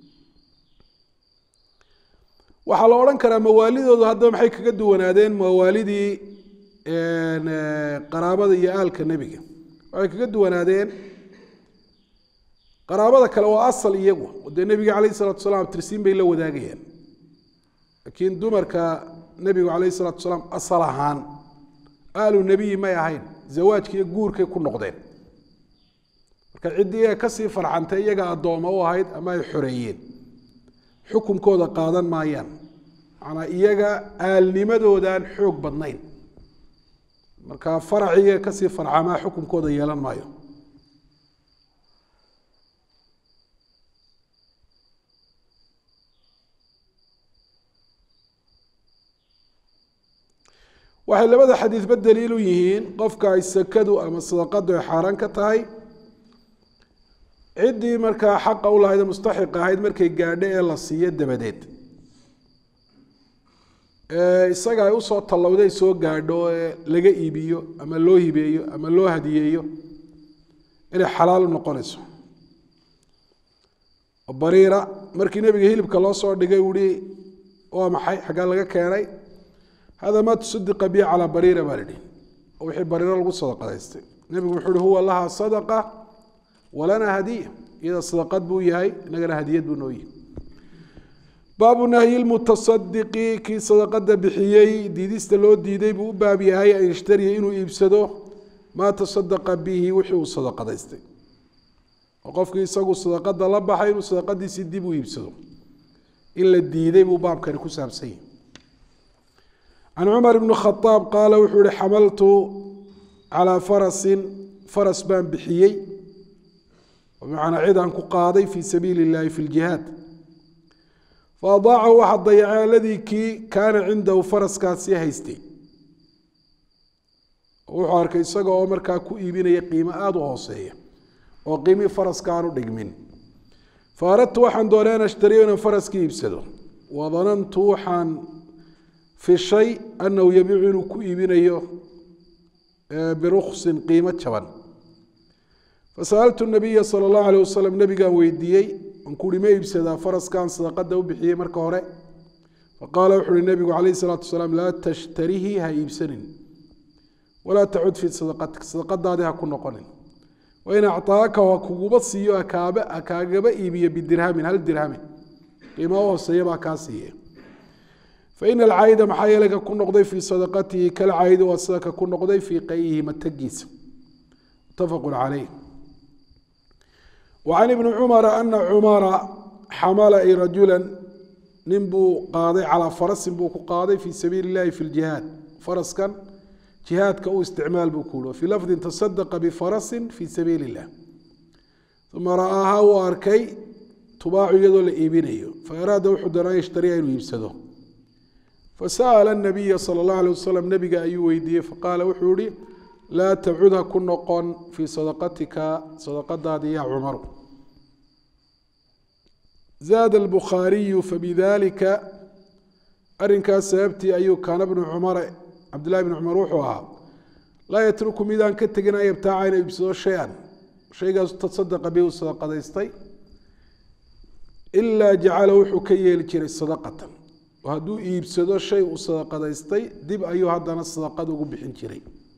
waxaa la odhan karaa mawaalidoodu haddaba maxay kaga duwanaadeen mawaalidii qaraabada iyo aalka nebiga waxay kaga duwanaadeen qaraabada kale waa asal iyagu dee nebiga calayh salatu salaam tirsiin bay la wadaagayaan laakiin dumarka nebigu calayh salatu salaam asal ahaan aalu nebiyi may ahayn zawaajka iyo guurkay ku noqdeen marka ciddii iyaga kasii farxantay iyaga addooma u ahayd ama ay xoreeyeen xukunkooda qaadan maayaan macnaa iyaga aalnimadoodaan xoog badnayn marka faraciga kasii farcamaa xukunkooda yeelan maayo waxay labada xadiidba daliil u yihiin qofka ay sakadu ama sadaqadu ay xaaraan ka tahay ciddii markaa xaqa u lahayd mustaxiq ahayd markay gaadho ee la siiyo dabadeed isaga ay usoo tallowday soo gaadho ee laga iibiyo ama loo hibeeyo ama loo hadiyeeyo inay xalaal u noqonayso bariira markii nebiga hilibka loo soo dhigay uhi waa maxay xaggaa laga keenay hada ma tusadiqa bi calaa bariira baa lidhi oo wixii bariiro lagu sadaqadaystay nebigu wuxuu uhi huwa laha sadaqa walana hadiya iyada sadaqad buu yahay inagana hadiyad buu noo yihi baabu nahyi lmutasadiqi kii sadaqada bixiyey diidista loo diiday buu u baab yahay an yashtariya inuu iibsado maa tasadaqa bihi wixii uu sadaqadaystay oo qofkii isagu sadaqada la baxay inuu sadaqadiisii dib u iibsado in la diiday buu baabkani ku saabsan yahay can cumar bni khadaab qaala wuxuu yihi xamaltu calaa farasin faras baan bixiyey bimacnaa cid aan ku qaaday fii sabiili illahi fi ljihaad faadaacahu waxaa dayacay aladii kii kaana cindahu faraskaasi haystay wuxuu arkay isaga oo markaa ku iibinaya qiimo aada u hooseeya oo qiimii faraska aan u dhigmin fa aradtu waxaan doonay an ashtariyo inaan faraskii iibsado wadanantu waxaan fishay anahu yabiicu inuu ku iibinayo biruksin qiimo jaban fasa'altu nabiya sala allahu alayh wasalam nabigaan weydiiyey aan kuuhi ma iibsadaa faraskaan sadaqada u bixiyey marka hore faqaala wuxu uhi nabigu calayhi salaatu wasalaam laa tashtarihi ha iibsanin walaa tacud fii sadaqatik sadaqadaadii ha ku noqonin wain acطaaka ha kuguba siiyo akaaba kaagaba iibiyo bidirhamin hal dirhamin qiima u hooseeya baa kaa siiye faina alcaayida maxaa yeelay ka ku noqday fii sadaqatihi kalcaayidi waa sida ka ku noqday fii qayihi matagiisa mutafaqu calayh وعن بن cمر أن cمر xamla رaجuلا nin buu qaaday calىa farasin buu ku qaaday fي sabiiل الlahi في الجiهاad faraskan جihaadka u isticmaal buu ku ui في lفظi تصدqa bfarasi fي sabiiل الlah ثuma ra'aaha uu arkay tubaacu iyadoo la iibinayo faaraada wuxuu doonaa yshtariya inuu iibsado fasأل النabiya slى الlaه عليه waslم nebiga ayuu weydiiyey faqaala wuxuu ihi laa tacud ha ku noqon fii sadaqatika sadaqadaadi ya cumaru zaada albukhaariyu fabidalika arrinkaas sababtii ayuu kaana bnu cumar cabdillahi bni cumar wuxuu ahaa laa yatruku midaan ka tegin an yabtaaca inuu iibsado shay-an shaygaas tasadaqa bi uu sadaqadaystay ilaa jacala wuxuu ka yeeli jiray sadaqatan oo hadduu iibsado shay uu sadaqadaystay dib ayuu haddana sadaqad ugu bixin jiray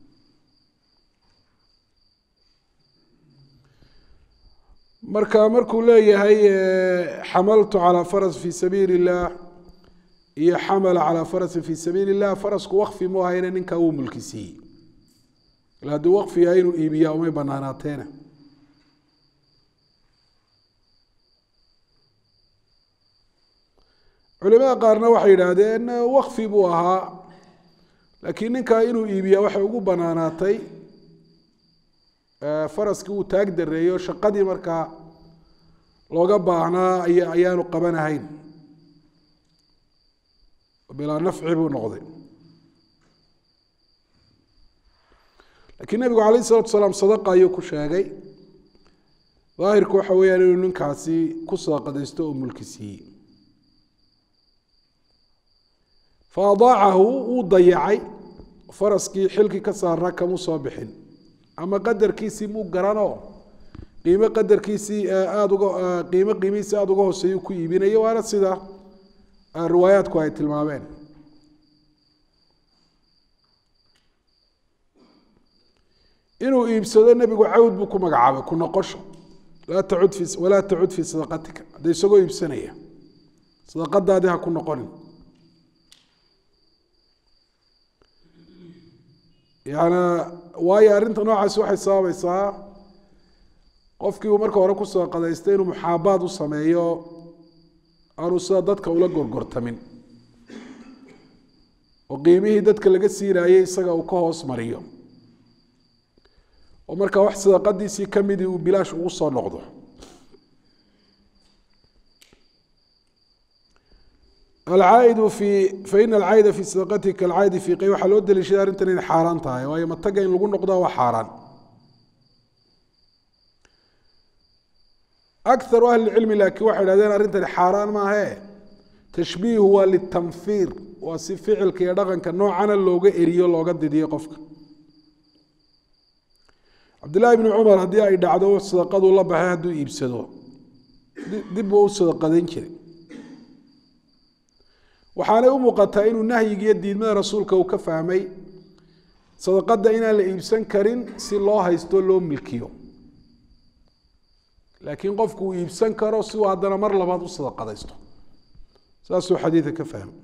marka markuu leeyahay xamaltu calىa faras fi sabiili الlah iyo xamala calىa farasi fi sabiili الlah farasku wakfi mu ahayne ninkaa wuu mulki siiyey il hadduu wakfi yahay inuu iibiyaa umay banaanaateena culimada qaarna waxay yidhaahdeen wakfi buu ahaa laakiin ninkaa inuu iibiyaa waxay ugu banaanaatay faraskii uu taag dareeyo shaqadii markaa looga baahnaa ay ayaanu qabanahayn bilaa nafci buu noqday lakiin nebigu calayh isalatu salaam sadaqa ayuu ku sheegay daahirku waxa weeyaan inuu ninkaasi ku sadaqadaysto oo mulki siiyey fa adaacahu wuu dayacay faraskii xilkii ka saarnaa kamuu soo bixin ama qadarkiisii muu garanoo qiimo qadarkiisii aada uga qiimo qiimihiisii aada uga hooseeyu ku iibinayo waana sida riwaayaadku ay tilmaameen inuu iibsado nebigu cawd buu ku magacaabay ku noqosho laa tacud fi walaa tacud fii sadaqatika hadda isagoo iibsanaya sadaqadaadii ha ku noqonin yana waayo arrinta noocaasi waxay sababaysaa qofkii uu marka hore ku sadaqadaystay inuu muxaabaad u sameeyo aanu sida dadka ula gorgortamin oo qiimihii dadka laga siinaayey isaga uu ka hoos mariyo oo markaa wax sadaqadiisii kamidii uu bilaash ugu soo noqdo alcaaidu fi faina alcaayida fi sadaqatihi kalcaayidi fi qey waxaa loo daliishaday arrintan inay xaaraan tahay waayo mataga in lagu noqdaa waa xaaraan akaru ahli cilmi laakiin waxay idhahdeen arrintani xaaraan maahe tashbiihu waa litanfiir waa si ficilka iyo dhaqanka noocana looga eriyo looga didiyo qofka cabdillahi bni cumar haddii ay dhacdo sadaqaduu la baxay hadduu iibsado dib buu u sadaqadayn jiray waxaanay u muuqataa inuu nahyigiiyo diidmada rasuulka uu ka fahmay sadaqada inaan la iibsan karin si loo haysto loo milkiyo laakiin qofku uu iibsan karo si uu haddana mar labaad u sadaqadaysto saasuu xadiidka ka fahmay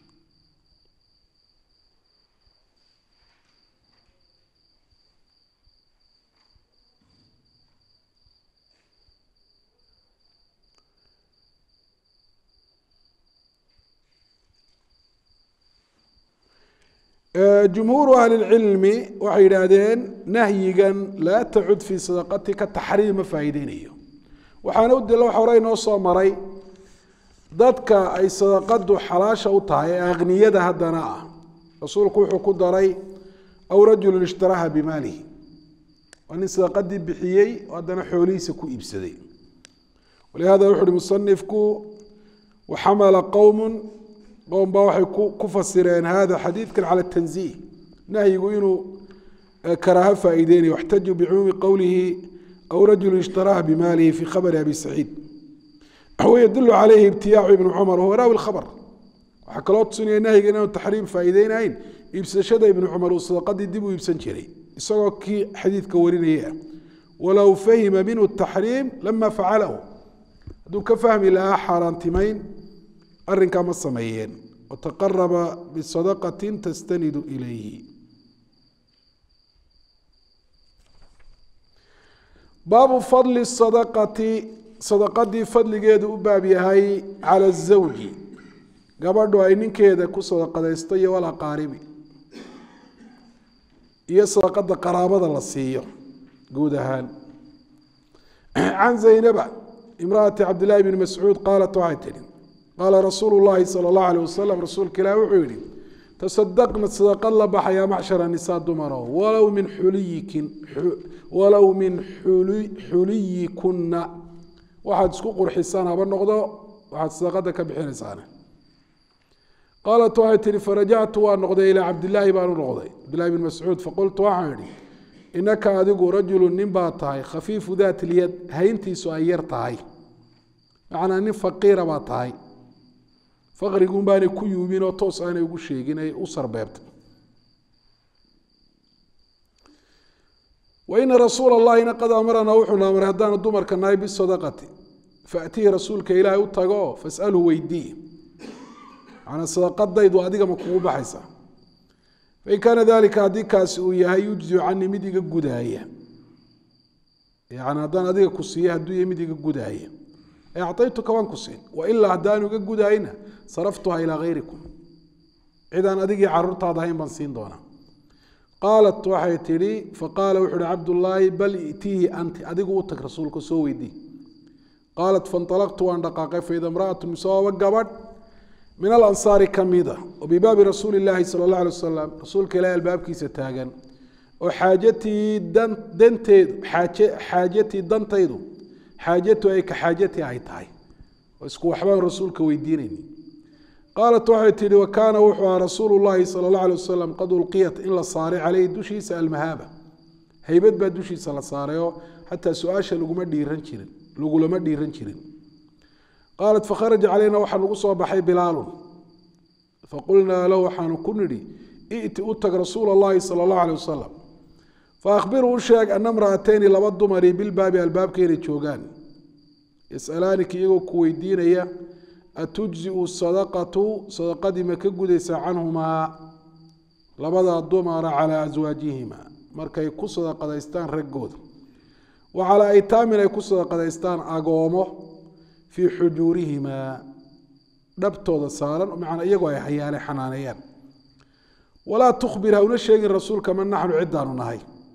jumhuuru ahli lcilmi waxay yidhaahdeen nahyigan laa tacud fii sadaqatika taxriim ma faa'iideynayo waxaana u dila waxa hore inoo soo maray dadka ay sadaqadu xalaasha u tahay ee akhniyada haddana ah rasuulku wuxuu ku daray aw rajulu ishtaraha bimaalihi waa nin sadaqadii bixiyey oo haddana xoolihiisa ku iibsaday walihada wuxu uhi musanifku waxamala qowmu qowm baa waxay ku fasireen hada xadiidkan cala tanziih nahyigu inuu karaaho faa'iideynayo waxtajuu bicumuumi qowlihi aw rajulu ishtaraha bimaalihi fi khabari abi saciid wayadulu calayhi ibtiyaacu ibnu cumar huwa raawi lkhabr waxaa kaloo tusinaya nahyiga inaanu taxriim faa'iideynayn iibsashada ibnu cumar uu sadaqadii dib u iibsan jiray isagoo kii xadiidka warinaya ah walow fahima minhu taxriim lama facalahu hadduu ka fahmi lahaa xaaraantimayn arrinkaa ma sameeyeen wataqaraba bisadaqatin tastanidu ilayhi baabu fadli sadaqati sadaqadii fadligeedu u baab yahay cala azawji gabadhu ay ninkeeda ku sadaqadaysto iyo walaqaaribi iyo sadaqada qaraabada la siiyo guud ahaan can zaynaba imraati cabdillahi bni mascuud qaalat waxay tihi qaala rasuulu llahi sala allahu alayh wasalam rasuulka ilaah wuxuu yihi tasadaqna sadaqad la baxayaa macshara nisaa dumaro walow min xuliyikin walow min xuliyikunna waxaad isku qurxisaan haba noqdo waxaad sadaqada ka bixinaysaan qaalat waxay tihi farajactu waa noqday ilaa cabdilaahi baan u noqday cabdillahi bn mascuud faqultu waxaan idhi inaka adigu rajulu nin baa tahay khafiifu daat lyad hayntiisu ay yar tahay macnaa nin faqiira baa tahay faqriguun baanay ku yuumin oo toos aanay ugu sheegin ay u sarbeebtay waina rasuula allahina qad amaranaa wuxuuna amray haddaanu dumarka nahay bisadaqati faatihi rasuulka ilaahay u tago fasalhu weydii manaa sadaqadaydu adiga ma kugu baxaysaa fain kaana dalika haddii kaasi uu yahay yujziu canii mid iga gudaaya yani haddaan adiga ku siiye hadduu yahay mid iga gudaaya ee acaytuka waan ku siin wailaa haddaanu iga gudayna saraftuha ilaa hayrikum cidaan adigii caruurtaada ahayn baan siin doonaa qaalat waxay tidhi faqaala wuxu uhi cabdullaahi bal itiihi anti adigu u tag rasuulka soo weydii qaalat fainalaqtu waan dhaqaaqay faida imraatu misooba gabadh min alansaari ka mida oo bibaabi rasuuli illaahi sala allah alay wasalam rasuulka ilahi albaabkiisa taagan oo xaajatii danteedu xaajatii dantaydu xaajatu ay ka xaajatii ay tahay oo isku waxbaan rasuulka weydiinayni qaalat waxay tihi wa kaana wuxuu ahaa rasuulu llahi sala allah alay wasalam qad ulqiyat in la saaray caleyhi dushiisa almahaaba haybad baa dushiisa la saarayoo xataa su-aasha laguma dhiiran jirin lagulama dhiiran jirin qaalat fakharaja calayna waxaa nagu soo baxay bilaalun faqulnaa lahu waxaanu ku nidhi i'ti u tag rasuula allahi sala allahu alay wasalam faahbiruu u sheeg ana mra'atayni laba dumari bilbaabi albaabka inay joogaan yas'alaanika iyagoo ku weydiinaya atujziu sadaqatu sadaqadii ma ka gudaysaa canhumaa labada dumara calaa aswaajihima markay ku sadaqadaystaan raggooda wa calaa aytaamin ay ku sadaqadaystaan agoomo fii xujuurihimaa dhabtooda saaran macnaa iyagoo ay hayaane xanaaneeyaan walaa tukhbir ha una sheegin rasuulka man naxnu ciddaanu nahay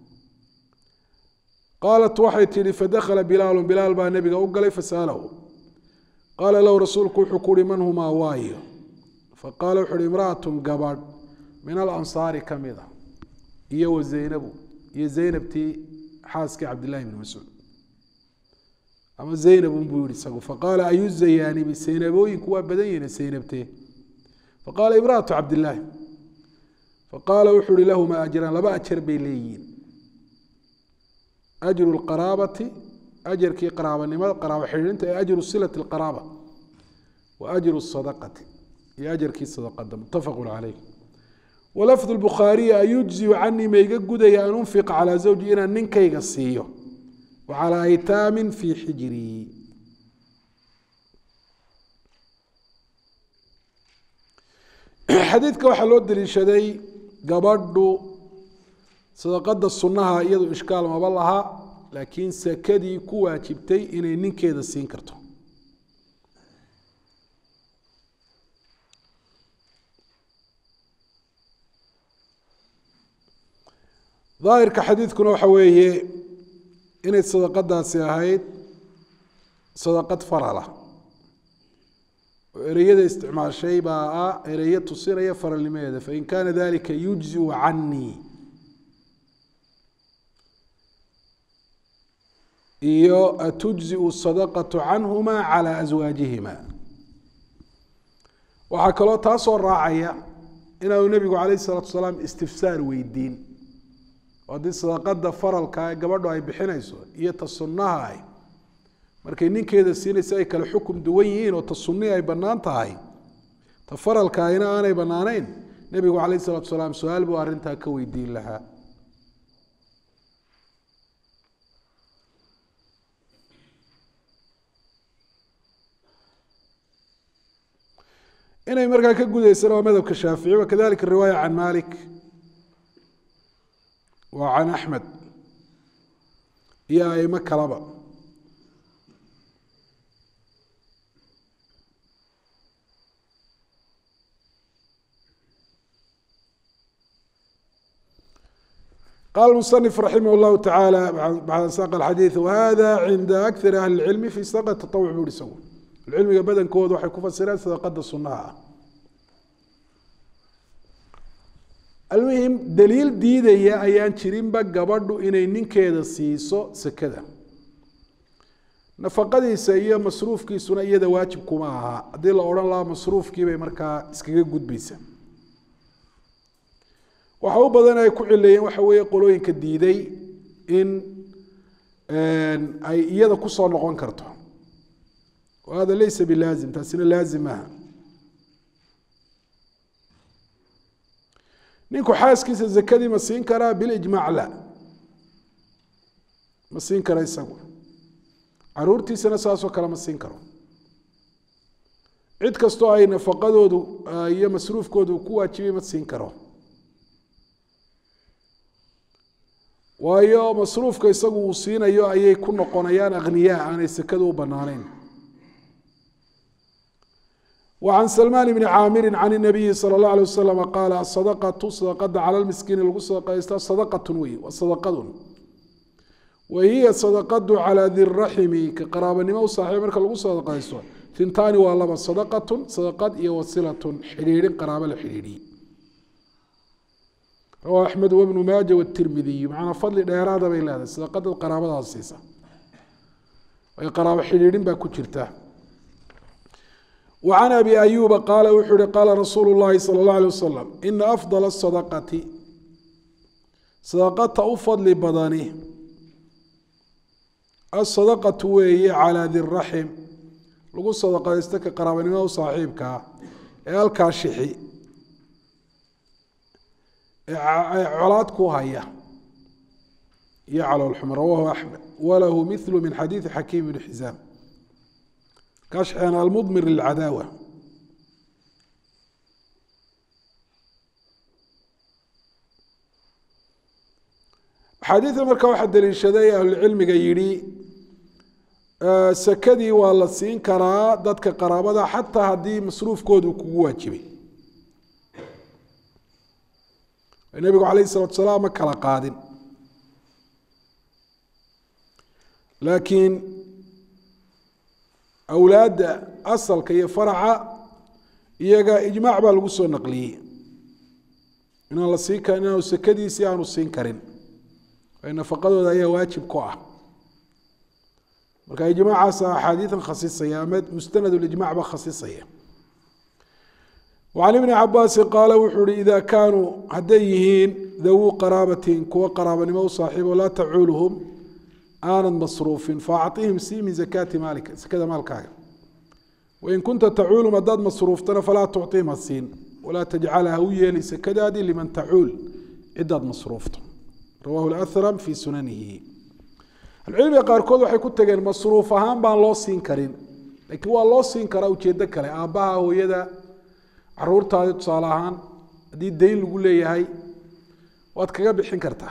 qaalat waxay tidhi fadakhala bilaalu bilaal baa nebiga u galay fasa'alahu qaala lahu rasuulku wuxuu ku uhi man humaa waayo faqaala wuxu uhi imra'atun gabadh min alansaari ka mid a iyo wa zaynabu iyo zaynabtii xaaskii cabdillahi bni mascuud ama zaynabun buu yihi isagu faqaala ayu zayaanibi zaynabooyinku waa badan yihiin zaynabtee faqaala imra'atu cabdillaahi faqaala wuxuu uhi lahumaa ajraan laba ajar bay leeyihiin ajru lqaraabati ajarkii qaraabanimada qaraabo xidhiidhinta ee ajru silati lqaraaba wa ajru sadaqati iyo ajarkii sadaqada muttafaqu caleyh walafdu lbukhaariyi ayujziu canii ma iga gudaya an unfiqa calaa zawji inaan ninkayga siiyo wa calaa aytaamin fii xijrii xadiidka waxaa loo daliishaday gabadhu sadaqada sunnaha iyadu ishkaal maba laha laakiin sakadii ku waajibtay inay ninkeeda siin karto daahirka xadiidkuna waxa weeye inay sadaqadaasi ahayd sadaqad farala oo ereyada isticmaashay baa ah ereyo tusinaya faralnimadeeda fain kaana dalika yujziu canii iyo atujziu sadaqatu canhuma cala aswaajihima waxaa kaloo taasoo raacaya inaanu nebigu calayh salaatu salaam istifsaar weydiin oo haddii sadaqada faralka ee gabadhu ay bixinayso iyo ta sunnaha ay markay ninkeeda siinaysa ay kale xukum duwan yihiin oo ta sunnihi ay bannaan tahay ta faralka ayna aanay bannaanayn nebigu calayh salaatu salaam su-aal buu arrintaa ka weydiin lahaa inay markaa ka gudaysana waa madhabka shaafici wakadalika riwaaya can malik wa can axmed iyo aimo kalaba qala musanif raximah llahu tacaala bacda saaq alxadiid wahada cinda akari ahli lcilmi fi sadaqa tatawuc buu hi isagu cilmiga badankooda waxay ku fasireen sadaqada sunaha ah almuhim daliil diidaya ayaan jirinba gabadhu inay ninkeeda siiso sekada nafaqadiisa iyo masruufkiisuna iyada waajib kuma aha haddii la odhan lahaa masruufkiibay markaa iskaga gudbaysa waxa u badan ay ku cileeyeen waxa weeye qolooyinka diiday in ay iyada kusoo noqon karto hada laysa bilaazim taasina laazim maaha ninku xaaskiisa zakadii ma siin karaa bilijmaac la ma siin kara isagu caruurtiisana saasoo kale ma siin karo cid kastoo ay nafaqadoodu iyo masruufkoodu ku waajibay ma siin karo waayo masruufka isagu uu siinayo ayay ku noqonayaan akhniyaa aanay sekadu u bannaaneyn وعن سلمان بن عاmر عن النبي صلى الله عليه وسلم قال الصدقة صدقada calى المسكين lagu sadقaysta صدقة wey waa صدقad وhiy صدقad calى di الرaحم ka qaraabanimo u saaxiib marka lagu sadقaysto ثintaani waa laba صدقة صدقad iyo wasilaة xidhiidhin qaraabo la xidhiidhiyey rawaه أحmed وبن maaجة والتirmidiي macnaa fadli dheeraada bay leedahay sadaqadaad qaraabadaas siisa ay qaraabo xidhiidhin baa ku jirta وعن أبي أيوب قال wuxuu hi qاla رasuuل اللahi صلى الله عليه وسلم إنa أفضل الصدقة صدقta u fadli badani الصدقة weeye calى di الرaحم lagu sadaqaysto ka qaraabanimada u saaxiibkaa ee halkaa shixi ee colaad ku haya iyo caloolxum rawahu أحmed walahu mثl min xadiiثi xakiim بن xiزاam kashxen almudmir lilcadaawa axaadiida marka waxaa daliishaday ahlucilmiga yidhi sekadii waa la siin karaa dadka qaraabada xataa haddii masruufkoodu kugu waajibay nebigu calayh salatu salaam ma kala qaadin laakiin awlaadda asalka iyo faraca iyaga ijmaac baa lagu soo naqliyey inaan la siin karin inaanu sekadiisii aanu siin karin nafaqadooda ayaa waajib ku ah marka ijmaacaasa axaadiidan khasisaya ama mustanad lijmac ba khasisaya وعن بن cabaasi qaala wuxuu hi ida kaanuu hadday yihiin dawuu qaraabatin kuwa qaraabanimo u saaxiibo laa tacuuluhum aanad masruufin faacطihim sii min zakaati maalika sakada maalkaaga wain kunta tacuulum haddaad masruuftana falaa tucطihim ha siin walaa tajcalha ha u yeeli sakadaadii liman tacuul cidaad masruufto rawahu اأhram fi sunanihi ahlucilmiga qaarkood waxay ku tageen masruuf ahaan baan loo siin karin laakiin waa loo siin karaa ujeedo kale aabbaha hooyada caruurtaadi tusaale ahaan haddii dayn lagu leeyahay waad kaga bixin kartaa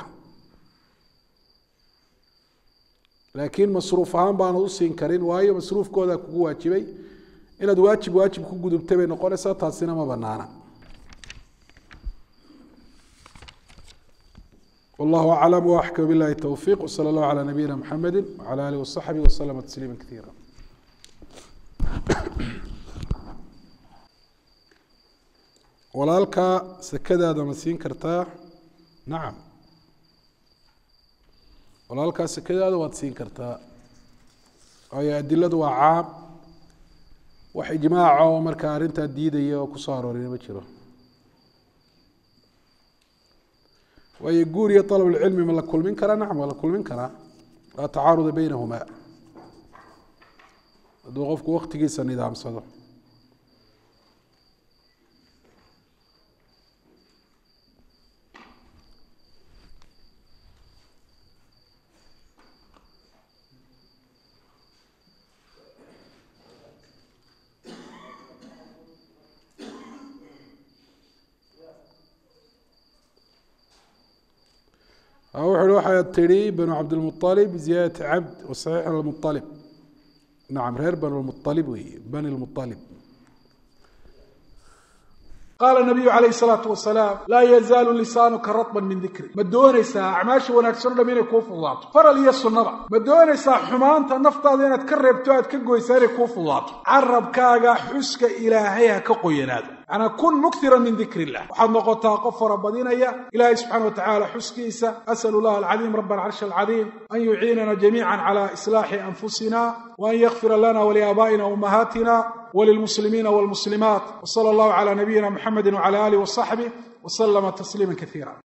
laakiin masruuf ahaan baanad u siin karin waayo masruufkooda kugu waajibay inaad waajib waajib ku gudubtay bay noqonaysaa taasina ma banaana والله أعلم وأحكم بالله التوفيق وصلى الله على نبينا محمد وعلى آله وصحبه وسلم تسليما كثيرا walaalkaa sekadaada ma siin kartaa nacam walaalkaa sekadaada waad siin kartaa waayo adiladu waa caam wax ijmaaca oo markaa arrintaa diidaya oo kusoo aroorina ma jiro waayo guur iyo alabulcilmi ma la kulmin karaa nacam waa la kulmin karaa laa tacaaruda beynahumaa hadduu qofku waktigiisa nidaamsado wuxu uhi waxaad tidhi banu cabdilmualib ziyaadati cabd wasaxiix almualib nacam reer banu lmualib weeye bani lmualib qaala nabiyu calayh salaatu wasalaam laa yazaalu lisaanuka ratban min dikri ma doonaysaa acmaasha wanaagsan o dham inay kuu fududaato faral iyo sunnada ma doonaysaa xumaanta naftaada inaad ka reebto aad ka goysaa inay kuu fududaato carabkaaga xuska ilaahay ha ka qoyanaado macnaa kun muktiran min dikr illah waxaad noqotaa qof farabadinaya ilahay subxana watacala xuskiisa asalu llah alcadiim raba alcarshi alcadiim an yuciinana jamiica cala islaaxi anfusina waan yakfira lana waliaabaa'ina ummahaatina وللمسلمين والمسلمات وصلى الله على نبينا محمد وعلى آله وصحبه وسلم تسليما كثيرا